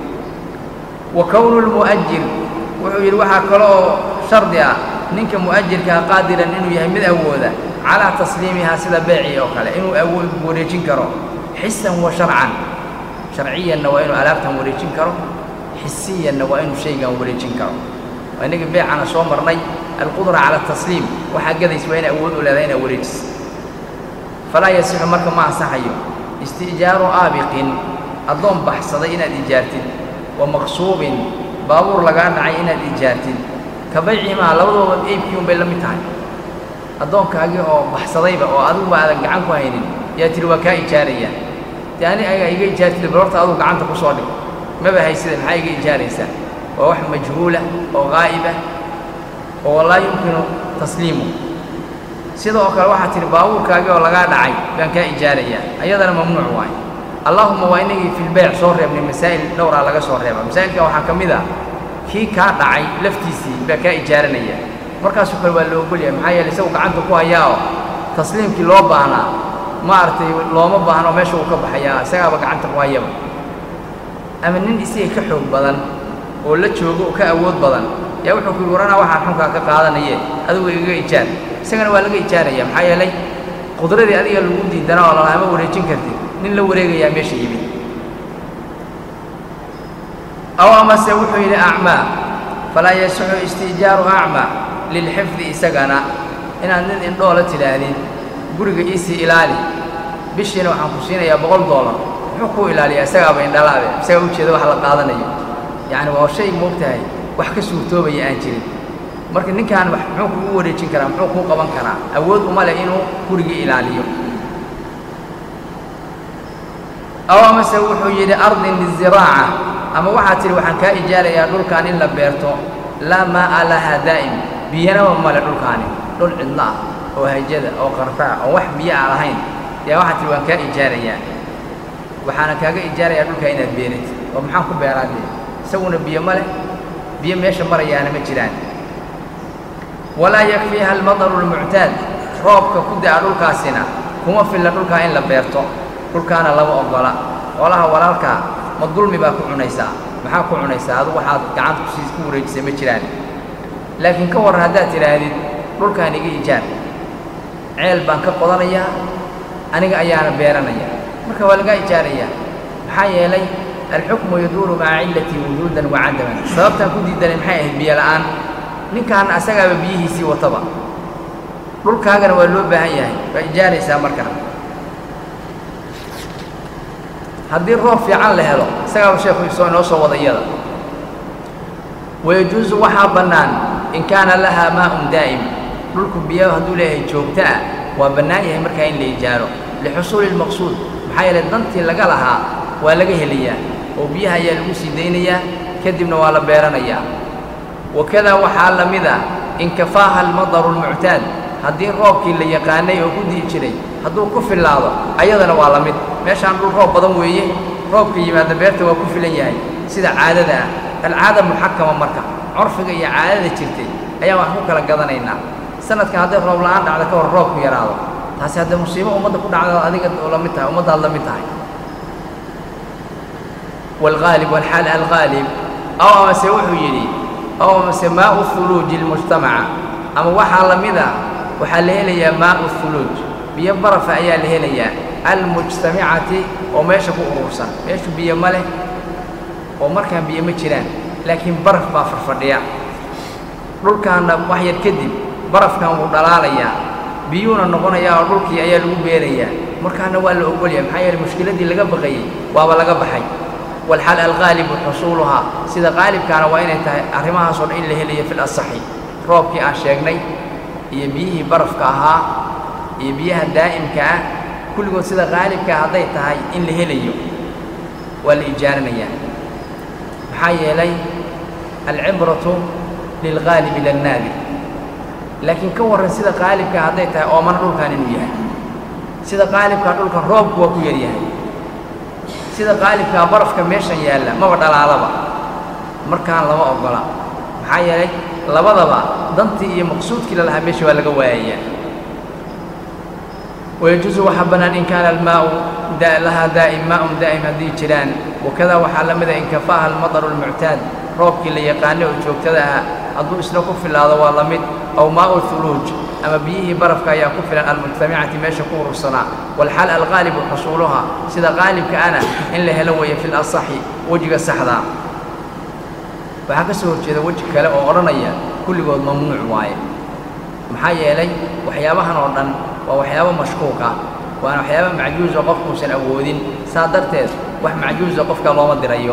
wa kownu lmu'ajir wuxuu yidhi waxaa kale oo shardi ah ninka mu'ajirkaa qaadiran inuu yahay mid awooda calaa tasliimihaa sida beecii oo kale inuu awood wareejin karo xisan wa sharcan sharciyanna waa inuu alaabtan wareejin karo xisiyanna waa inuu shaygan wareejin karo waa inagii beecana soo marnay alqudra cala atasliim waxaa gadays waa ina awood u leedahay inaa wareejiso falaa yasixu marka ma ansaxayo isti'jaaru aabiqin addoon baxsaday inaad ijaartid wa maqsuubin baabuur lagaa dhacay inaad ijaartid ka baycimaa labadooba eybkii un bay la mid tahay addoonkaagii oo baxsadayba oo adiguba aadan gacan ku haynin yaa tihi waa kaa ijaarayaa dee ani aga iga ijaartid bal horta adugu gacanta ku soo dhig maba haysida maxaa iga ijaaraysaa waa wax majhuula oo qaa'ibah oo laa yumkinu tasliimu sida oo kale waxaa tihi baabuurkaagii oo lagaa dhacay baan kaa ijaarayaa ayadana mamnuuc waaye allaahuma waa inagii filbeyc soo reebnay masaa'il dhowraa laga soo reeba masaa'ilka waxaa ka mid ah kii kaa dhacay laftiisii baa kaa ijaaranaya markaasoo kale waa la ogolyahay maxaa yeele isagu gacanta ku hayaa oo tasliimkii loo baahnaa maaragtay looma baahno meesha uu ka baxayaa isagaaba gacanta ku hayaba ama nin isaga ka xoog badan oo la joogo oo ka awood badan yaa wuxuu ku yidhi waranaa waxaan xunkaa ka qaadanaye adigu igaga ijaar isagana waa laga ijaaraya maxaa yeelay qudradii adiga lagu diidanaa oo lalaama wareejin kartid nin la wareegayaa meesha yimid aw amase wuxuu yidhi acmaa falaa yasixu isti'jaaru acmaa lilxifdi isagana inaad nin indhoola tidhaahdid guriga iisii ilaali bishiina waxaan ku siinayaa boqol doolar muxuu kuu ilaaliyaa isagaaba indhalaabe isagaa ujeeda wax la qaadanayo yacni waa shay moogtahay wax ka suurtoobaya aan jirin marka ninkaan wax muxuu kugu wareejin karaa muxuu kuu qaban karaa awood uma leh inuu gurigii ilaaliyo aw amase wuxuu yidhi ardin liziraaca ama waxaad tidhi waxaan kaa ijaarayaa dhulkaan in la beerto laa maa'a lahaa daa'im biyanaba male dhulkaani dhul cidlo ah oo hajada oo qarfaa oo wax biyo aan lahayn yaa waxaad tidhi waan kaa ijaarayaa waxaana kaaga ijaarayaa dhulkaa inaad beeratid oo maxaan ku beeraa dee isaguna biyo ma leh biyo meesha marayaana ma jiraan walaa yakfiiha almadaru almuctaad roobka ku da'a dhulkaasina kuma filla dhulkaa in la beerto dhulkaana lama oggola xoolaha walaalkaa ma dulmi baa ku cunaysaa maxaa ku cunaysaa adu waxaad gacanta kusiis ku wareejisay ma jiraan laakiin ka warran haddaad tidhaahdid dhulkaan iga ijaar ceel baan ka qodanayaa aniga ayaana beeranaya marka waa lagaa ijaarayaa maxaa yeelay alxukmu yaduuru maca cillatii wujuudan wa cadaman sababtaan ku diidanay maxay ahayd biyo la'aan ninkaan asagaaba biyihiisii wataba dhulkaagana waa loo baahan yahay waa ijaaraysaa markaa haddii roob fiican la helo isagaaba sheekhu soo inoo soo wada iyada wayajuusu waxaa bannaan in kaana lahaa maa'un daa'im dhulku biyaha hadduu leeyahay joogto ah waa bannaan yahay markaa in la ijaaro lixusuuli lmaqsuud maxaa yeelay dantii laga lahaa waa laga helayaa oo biyaha ayaa lagu sii daynayaa kadibna waa la beeranayaa wakadaa waxaa la mid ah in kafaaha almadaru almuctaad haddii roobkii la yaqaanay oo ku di'i jiray hadduu ku fillaado ayadana waa la mid meeshaan dhul roob badan weeye roobka yimaada beerta waa ku filan yahay sida caadada ah alcaada muxakama marka curfiga iyo caadada jirtay ayaan wax ku kala gadanaynaa sanadkan hadday roob la'aan dhacda ka hor roobku yaraado taasi haddee musiibo ummadda ku dhacda adiga la mid tahay ummaddaad la mid tahay waalghaalib walxaal alghaalib aw amase wuxuu yidhi aw amase maau huluuji lmujtamaca ama waxaa la mid a waxaa la helayaa maau huluuj biyo barafa ayaa la helayaa almujtamicati oo meesha ku urursan meeshu biyo ma leh oo markaan biyo ma jiraan laakiin baraf baa farfadhiya dhulkaanna wax yar kadib barafkan wuu dhalaalayaa biyuuna noqonayaa oo dhulkii ayaa lagu beerayaa markaana waa la ogolyahay maxaa yeele mushkiladdii laga baqayey waaba laga baxay walxal alghaalibu xusuuluhaa sida qaalibkaana waa inay tahay arrimahaasoo dhan in la helayo fil asaxi roobkii aan sheegnay iyo biyihii barafka ahaa iyo biyaha daa'imka ah kulligood sida qaalibkaa hadday tahay in la helayo waa la ijaaranayaa maxaa yeelay alcibratu lilghaalibi lannaadir laakiin ka warran sida qaalibkaa hadday tahay oomana dhulkan inuu yahay sida qaalibkaa dhulkan roobku waa ku yaryahay sida qaalibkaa barafka meeshan yaalla maba dhalaalaba markaan lama oggola maxaa yeelay labadaba dantii iyo maqsuudkii la lahaa meesha waa laga waayayaa wayajuusu waxaa bannaan in kaana almaau lahaa daa'im maa'un daa'im haddii jiraan wakadaa waxaa la mida in kafaaha almadaru almuctaad roobkii la yaqaanay oo joogtada ah hadduu isna ku filaado waa la mid aw maa'u huluuj ama biyihii barafka ayaa ku filan almujtamicati meesha ku urursanaa walxaal alqaalibu xusuuluha sida qaalibka ana in la helo weeye fil asaxi wejiga saxdaa waxaa ka soo horjeeda weji kale oo odhanaya kulligood mamnuuc waaye maxaa yeelay waxyaabahan oo dhan waa waxyaabo mashkuuq ah waana waxyaaba macjuuso qofkuusan awoodin saa darteed wax macjuusa qofka looma dirayo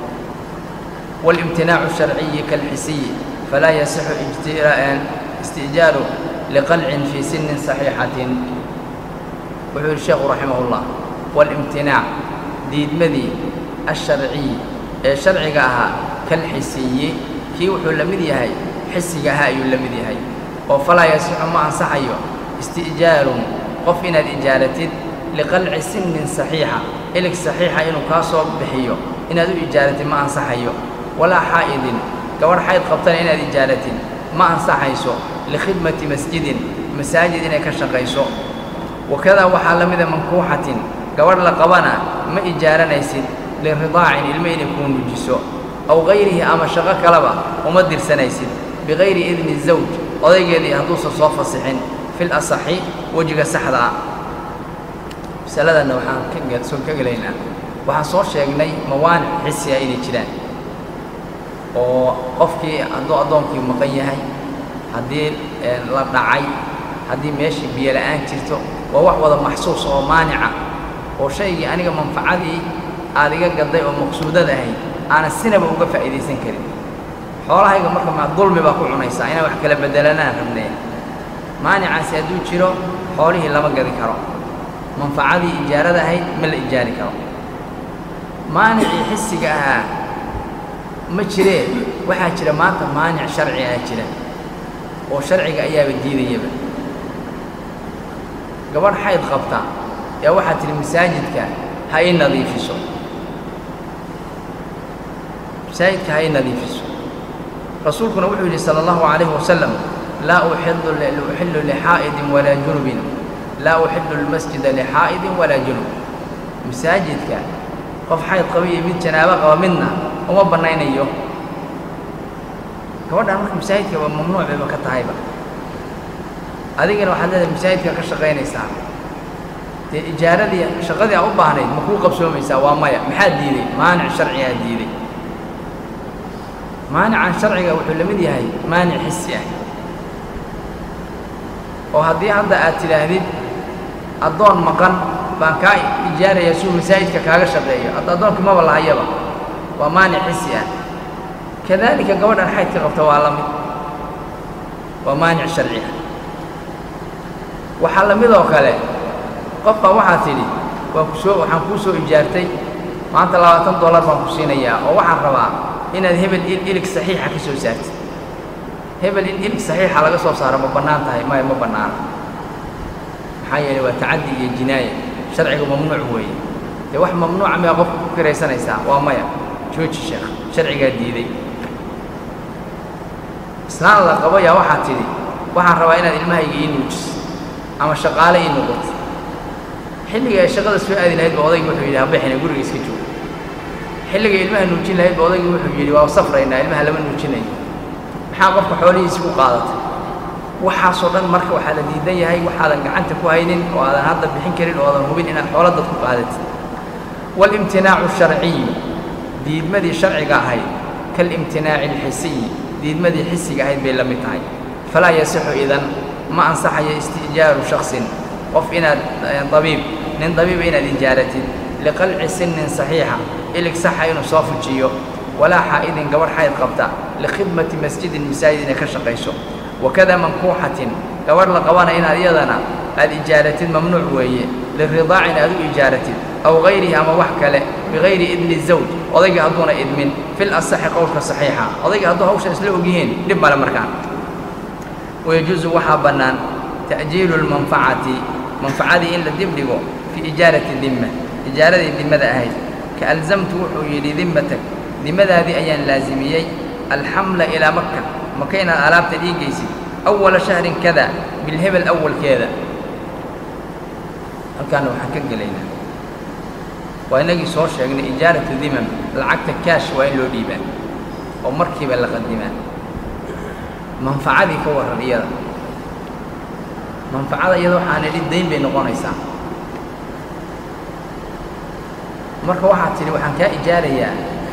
walimtinaacu sharciyi kalxisiyi falaa yasixu istijaaru liqalcin fii sinnin saxiixatin wuxuu yidhi sheekhu raximahullah waalimtinaac diidmadii asharciyi ee sharciga ahaa kalxisiyi kii wuxuu la mid yahay xisiga ahaa ayuu la mid yahay oo falaa yasixu ma ansaxayo isti'jaarun qof inaad ijaaratid liqalci sinnin saxiixa ilig saxiixa inuu kaa soo bixiyo inaad u ijaaratid ma ansaxayo walaa xaa'idin gabadh xayd qabtana inaad ijaaratid ma ansaxayso likhidmati masjidin masaajid inay ka shaqayso wakadaa waxaa la mida mankuuxatin gabadh la qabana ma ijaaranaysid liridaacin ilmo inay kuu nujiso aw gayrihi ama shaqo kaleba uma dirsanaysid bikayri idni zawj odaygeedii hadduusan soo fasixin fil asaxi wejiga saxda ah masaladanna waxaan kasoo ka gelaynaa waxaan soo sheegnay mawaanic xisiya inay jiraan oo qofkii hadduu addoonkii maqan yahay haddii la dhacay haddii meeshii biyo la'aan jirto waa wax wada maxsuus oo maanica oo shaygii aniga manfacadii aad iga gadday oo maqsuudad ahayd aanan sinaba uga faa'iidaysan karin xoolahayga marka maa dulmi baa ku cunaysaa inaan wax kala beddelanaan rabnee maanicaasi hadduu jiro xoolihii lama gadi karo manfacadii ijaarada ahayd ma la ijaari karo maanicii xisiga ahaa ma jiree waxaa jira maanta maanic sharci ah jira oo sharciga ayaaba diidayaba gabadh xayd qabta yaa waxaa tidhi masaajidka ha ii nadiifiso masaajidka ha ii nadiifiso rasuulkuna wuxuu yidhi sala allahu calayhi wasalam laa uxillu uxillu lixaa'idin walaa junubin laa uxillu lmasjida lixaa'idin walaa junub masaajidka qof xayd qaba iyo mid janaabo qaba midna uma bannaynayo gabadhaan marka masaajidka waa mamnuuc bayba ka tahayba adigana waxaad leedahay masaajidka ka shaqaynaysaa dee ijaaradii shaqadii aa u baahnayd ma kuu qabsoomaysaa waa maya maxaa diiday maanic sharcigaa diiday maanican sharciga wuxuu la mid yahay maanic xisi ah oo haddii hadda aad tidhaahdid addoon maqan baan kaa ijaarayaa suu masaajidka kaaga shaqeeyo hadda addoonkii maba lahayaba waa maanic xisi ah kadaalika gabadhan xaydka qabta waa la mid waa maanic sharci ah waxaa la mid oo kale qofka waxaad tidhi waa kusoo waxaan kuu soo ijaartay maanta labaatan dollar baan ku siinayaa oo waxaan rabaa inaad hebel ilig saxiixa ka soo saartid hebel in ilig saxiixa laga soo saaro ma bannaan tahay maya ma bannaana maxaa yeelay waa tacaddi iyo jinaaya sharciga mamnuuc weeye dee wax mamnuuca miyaa qofka ku kiraysanaysaa waa maya jooji sheekh sharcigaa diiday islaan la qabo yaa waxaad tidhi waxaan rabaa inaad ilmahayga ii nuujiso ama shaqaale ii noqoto xilliga ay shaqada soo aadi lahayd ba odaygi wuxuu yidhi habixina guriga iska joogo xilligay ilmaha nuujin lahayd ba odaygi wuxuu yidhi waa safraynaa ilmaha lama nuujinayo maxaa qofka xoolihiisi ku qaadatay waxaasoo dhan marka waxaa la diidan yahay waxaadan gacanta ku haynin oo aadan hadda bixin karin oo aadan hubin inaad xoolo dad ku qaadatid waalimtinaacu sharciyu diidmadii sharciga ahayd kaalimtinaaci alxisiyi diidmadii xisiga ahayd bay la mid tahay falaa yasixu idan ma ansaxayo istijaaru shaksin qof inaad dabiib nin dabiiba inaad ijaaratid liqalci sinnin saxiixa ilig saxa inuu soo fujiyo walaa xaa'idin gabadh xayd qabta likhidmati masjidin masaajid inay ka shaqayso wakada mankuuxatin gabadh la qabana inaad iyadana aad ijaaratid mamnuuc weeye liridaacin aad u ijaaratid aw gayrihi ama wax kale bigayri idni zawj odayga hadduuna idmin fil asaxi qowlka saxiixa odayga hadduu hawshan isla ogyihiin dhib male markaan wayajuusu waxaa bannaan ta'jiilu lmanfacati manfacadii in la dib dhigo fii ijaarati dimma ijaaradii dimmada ahayd ka alzamtu wuxuu yidhi dimmatak dimmadaadii ayaan laasimiyey alxamla ilaa maka maka inaad alaabta dhiigaysid awala shahrin kada bilhebel awalkeeda halkaana waxaan ka gelaynaa waa inagii soo sheegnay ijaaratu dimam lacagta kaash waa in loo dhiibaa oo markiiba la qadimaa manfacadii ka warran iyada manfacada iyada waxaan idhi dayn bay noqonaysaa marka waxaad tidhi waxaan kaa ijaarayaa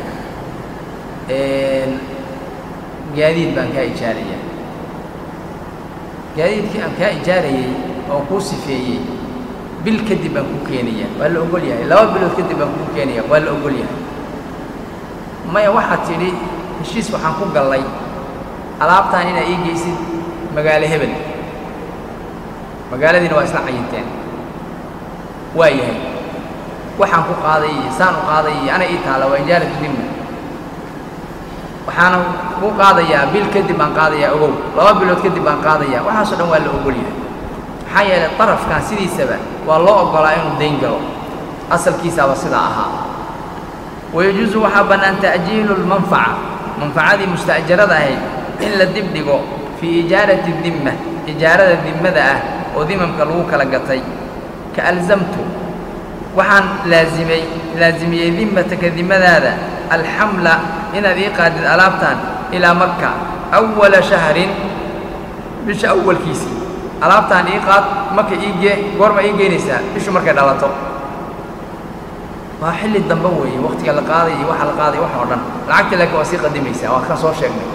gaadiid baan kaa ijaarayaa gaadiidkii aan kaa ijaarayey oo kuu sifeeyey bil kadib baan kuu keenayaa waa la ogol yahay laba bilood kadib baan kuu keenaya waa la ogol yahay maya waxaad tidhi heshiis waxaan ku gallay alaabtaan inaad ii geysid magaalo hebel magaaladiina waa isla cayinteen waa yahay waxaan ku qaaday iyo saan u qaaday iyo ana ii taalla waa ijaaratu dimna waxaana ku qaadayaa bil kadib baan qaadayaa ogow laba bilood kadib baan qaadayaa waxaasoo dhan waa la ogol yahay maxaa yeelay darafkan sidiisaba waa loo oggolaa inuu dayn galo asalkiisaaba sidaa ahaa wayajuusu waxaa bannaan ta'jiilu lmanfaca manfacadii musta'jarada ahayd in la dib dhigo fii ijaarati dimma ijaarada dimmada ah oo dimamka lagu kala gatay ka alzamtu waxaan laazimay laasimiyey dimmataka dimmadaada alxamla inaad ii qaadid alaabtan ilaa maka awala shahrin bisha awalkiisii alaabtaan ii qaad maka ii gee goorma ii geynaysaa bishu markay dhalato waa xilli dambe weeye wakhtiga la qaadaya iyo waxa la qaadaya wax oo dhan lacagta laakiin waa sii qadimaysaa waa kan soo sheegnay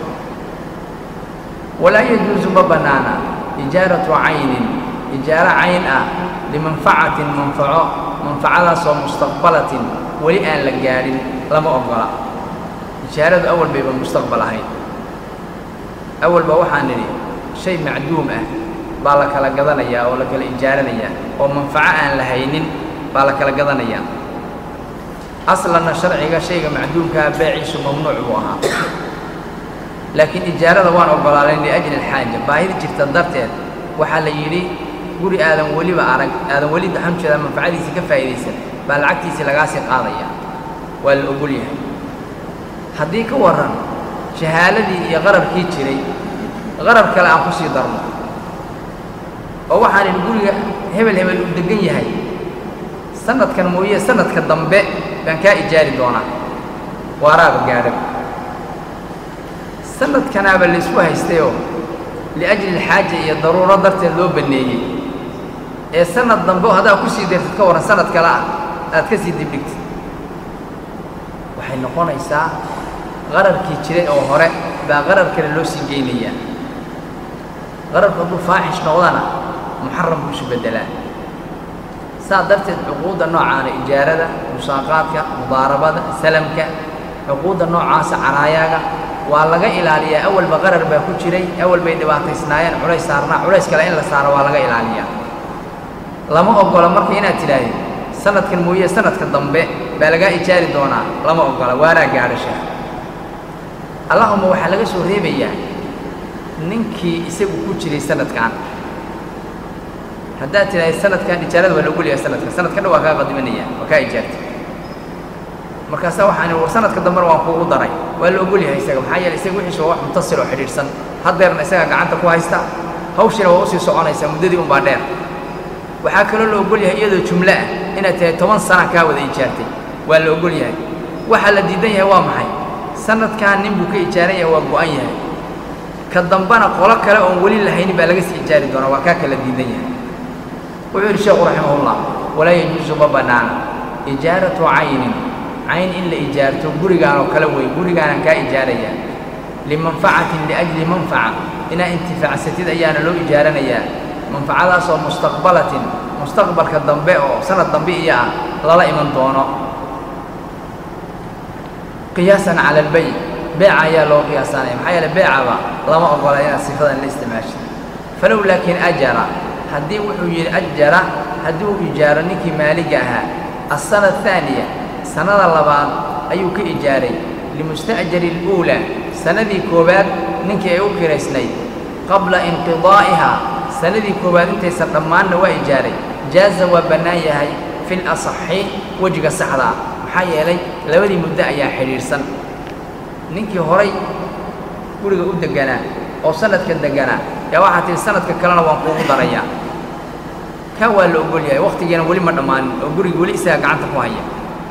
walaa yajuusu ma bannaana ijaaratu caynin ijaaro cayn ah limanfacatin manfaco manfacadaasoo mustaqbalatin weli aan la gaadhin lama oggola ijaaradu awal bayba mustaqbal ahayd awalba waxaan nidhi shay macduum ah baa la kala gadanayaa oo la kala ijaaranayaa oo manfaco aan la haynin baa la kala gadanayaa aslanna sharciga shayga macduumkaha beeciisu mamnuuc buu ahaa laakiin ijaarada waan oggolaalayn liajli alxaaja baahida jirta darteed waxaa la yidhi guri aadan weliba arag aadan weli daxanjeeda manfacadiisii ka faa'iidaysan baa lacagtiisii lagaasii qaadaya waa la ogol yahay haddii ka warran jahaaladii iyo qararkii jiray qarar kale aan ku sii darno oo waxaan idhi guriga hebel hebel uu deggan yahay sanadkan mooye sanadka dambe baan kaa ijaari doonaa waaraaba gaadha sanadkanaaba la isku haystayoo liajli alxaaja iyo daruuro darteed loo banneeyey ee sanad dambe oo haddaa ku sii dartid ka warran sanad kale ah aad ka sii dibdhigtid waxay noqonaysaa qararkii jiray oo hore baa qarar kale loo sii geynayaa qararku hadduu faaxish noqdana muxaram buu isu beddelaa saas darteed cuquudda noocaana ijaarada musaaqaadka mudaarabada salamka cuquudda noocaasa caraayaaga waa laga ilaaliyaa awalba qarar baa ku jiray awal bay dhibaataysnaayeen culays saarnaa culays kale in la saaro waa laga ilaaliyaa lama oggola marka inaad tidhaahid sanadkan mooye sanadka dambe baa lagaa ijaari doonaa lama oggola waaraa gaadhasha allahuma waxaa laga soo reebayaa ninkii isagu ku jiray sanadkan haddaad tidhaahid sanadkan ijaarada waa lagu leeyahay sanadka sanadka dhan waa kaa qadimanaya waa kaa ijaartay markaasa waxaan war sanadka dambena waan kuugu daray waa la ogol yahay isaga maxaa yeele isaga wixiisa waa wax mutasil oo xidhiidhsan haddeerna isagaa gacanta ku haysta hawshina waa usii soconaysaa muddadii unbaa dheer waxaa kaloo la ogol yahay iyadoo jumlo ah inaad tahay toban sana kaa wada ijaartay waa la ogol yahay waxaa la diidan yahay waa maxay sanadkan nin buu ka ijaaran yahay waa go'an yahay ka dambana qolo kale oon weli lahaynin baa laga sii ijaari doonaa waa kaa kala diidan yahay wuxuu yidhi sheekhu raximahullah walaa yajuusu ma bannaana ijaaratu caynin cayn in la ijaarto gurigaan oo kale wey gurigaanan kaa ijaarayaa limanfacatin liajli manfaca inaa intifaacsatid ayaana loo ijaaranayaa manfacadaasoo mustaqbalatin mustaqbalka dambe oo sanad dambe iyo ah lala iman doono qiyaasan cala albeyc beeca ayaa loo qiyaasanaya maxaa yeele beecaba lama ogola inaad sifadan la isticmaashid falow laakiin ajara haddii wuxuu yidhi ajara haddii uu ijaaro ninkii maaliga ahaa asana ahaaniya sannada labaad ayuu ka ijaaray limusta'jari اluulaa sannadii koowaad ninkii ay u kiraysnayd qabla inqidaa'ihaa sannadii koowaad intaysan dhammaanna waa ijaaray jaaza waa bannaan yahay fi lasaxi wejiga saxdaa maxaa yeelay labadii muddo ayaa xidhiidhsan ninkii horay guriga u degganaa oo sanadka degganaa yaa waxaa tihi sanadka kalena waan kuugu darayaa kaa waa la ogol yahay wakhtigiina weli ma dhammaanin oo guriga weli isaga gacanta ku haya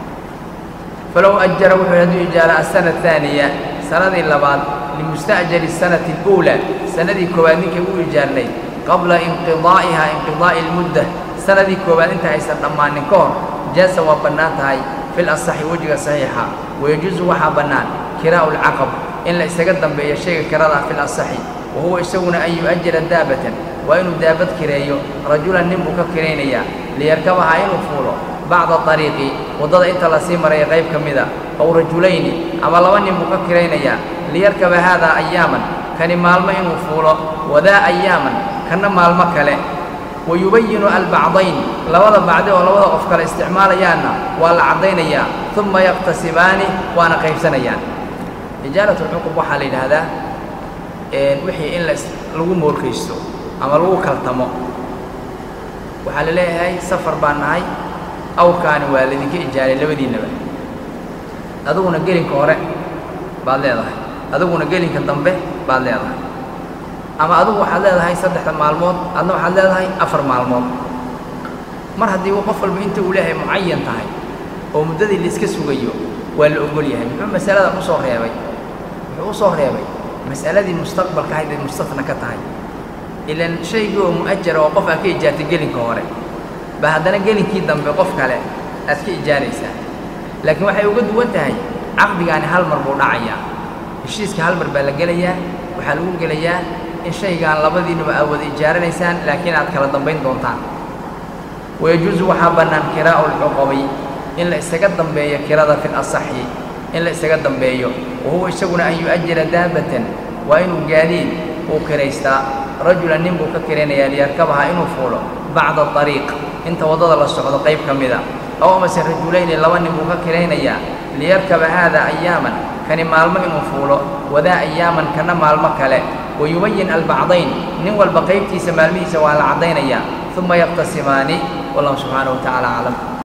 falow ajara wuxuu hadduu ijaara asana ahaaniya sannadii labaad limusta'jari sanati اluulaa sannadii koowaad ninkay u ijaarnayd qabla inqidaa'ihaa inqidaa'i اlmudda sannadii koowaad inta aysan dhammaanin ka hor jaasa waa bannaan tahay fi lasaxi wejiga saxiixa wayajuusu waxaa bannaan kiraa'u lcaqab in la isaga dambeeyo shayga kirada fi lasaxi wa huwa isaguna an yu'ajira daabatan waa inuu daabad kireeyo rajulan nin buu ka kiraynayaa liyarkabahaa inuu fuulo bacda ariiqi waddada inta lasii maraya qayb ka mida ow rajulayni ama laba nin buu ka kiraynayaa liyarkaba haadaa ayaaman kani maalmo inuu fuulo wadaa ayaaman kanna maalmo kale wa yubayinu albacdayn labada bacdi oo labada qof kale isticmaalayaanna waa la caddaynayaa uma yaqtasibaani waana qaybsanayaan ijaarat lcuqub waxaa la yidhaahdaa wixii in lagu moorkaysto ama lagu kaltamo waxaa la leeyahay safar baan nahay awrkaani waa laydinka ijaaray labadiinnaba adiguna gelinka hore baad leedahay adiguna gelinka dambe baad leedahay ama adigu waxaad leedahay saddexda maalmood adna waxaad leedahay afar maalmood mar haddii qof walba inta uu leeyahay mucayan tahay oo muddadii laiska sugayo waa la ogol yahay muxuu masaladan u soo reebay wuxuu u soo reebay mas'aladii mustaqbalka ahayd ay mustafna ka tahay ilan shaygii oo mu'ajara oo qof aad ka ijaartay gelinka hore ba haddana gelinkii dambe qof kale aad ka ijaaraysaa laakiin waxay uga duwan tahay caqdigaani hal mar buu dhacayaa heshiiska hal mar baa la gelayaa waxaa lagu gelayaa in shaygaan labadiinuba aad wada ijaaranaysaan laakiin aad kala dambayn doontaan wayajuusu waxaa bannaan kiraa'u lcuqabi in la isaga dambeeyo kirada fi lasaxi in la isaga dambeeyo wa huwa isaguna an yu'ajira daabatan waa inuu gaadiid uu kiraystaa rajulan nin buu ka kiraynayaa liyarkabahaa inuu fuulo bacda ariiq inta waddada la socdo qayb ka mida aw amase rajulayni laba nin buu ka kiraynayaa liyarkaba haada ayaaman kani maalmo inuu fuulo wadaa ayaaman kana maalmo kale wayubayin albacdayn nin walba qaybtiisa maalmihiisa waa la caddaynayaa uma yaqtasimaani wallahu subxaanahu wa tacaala aclam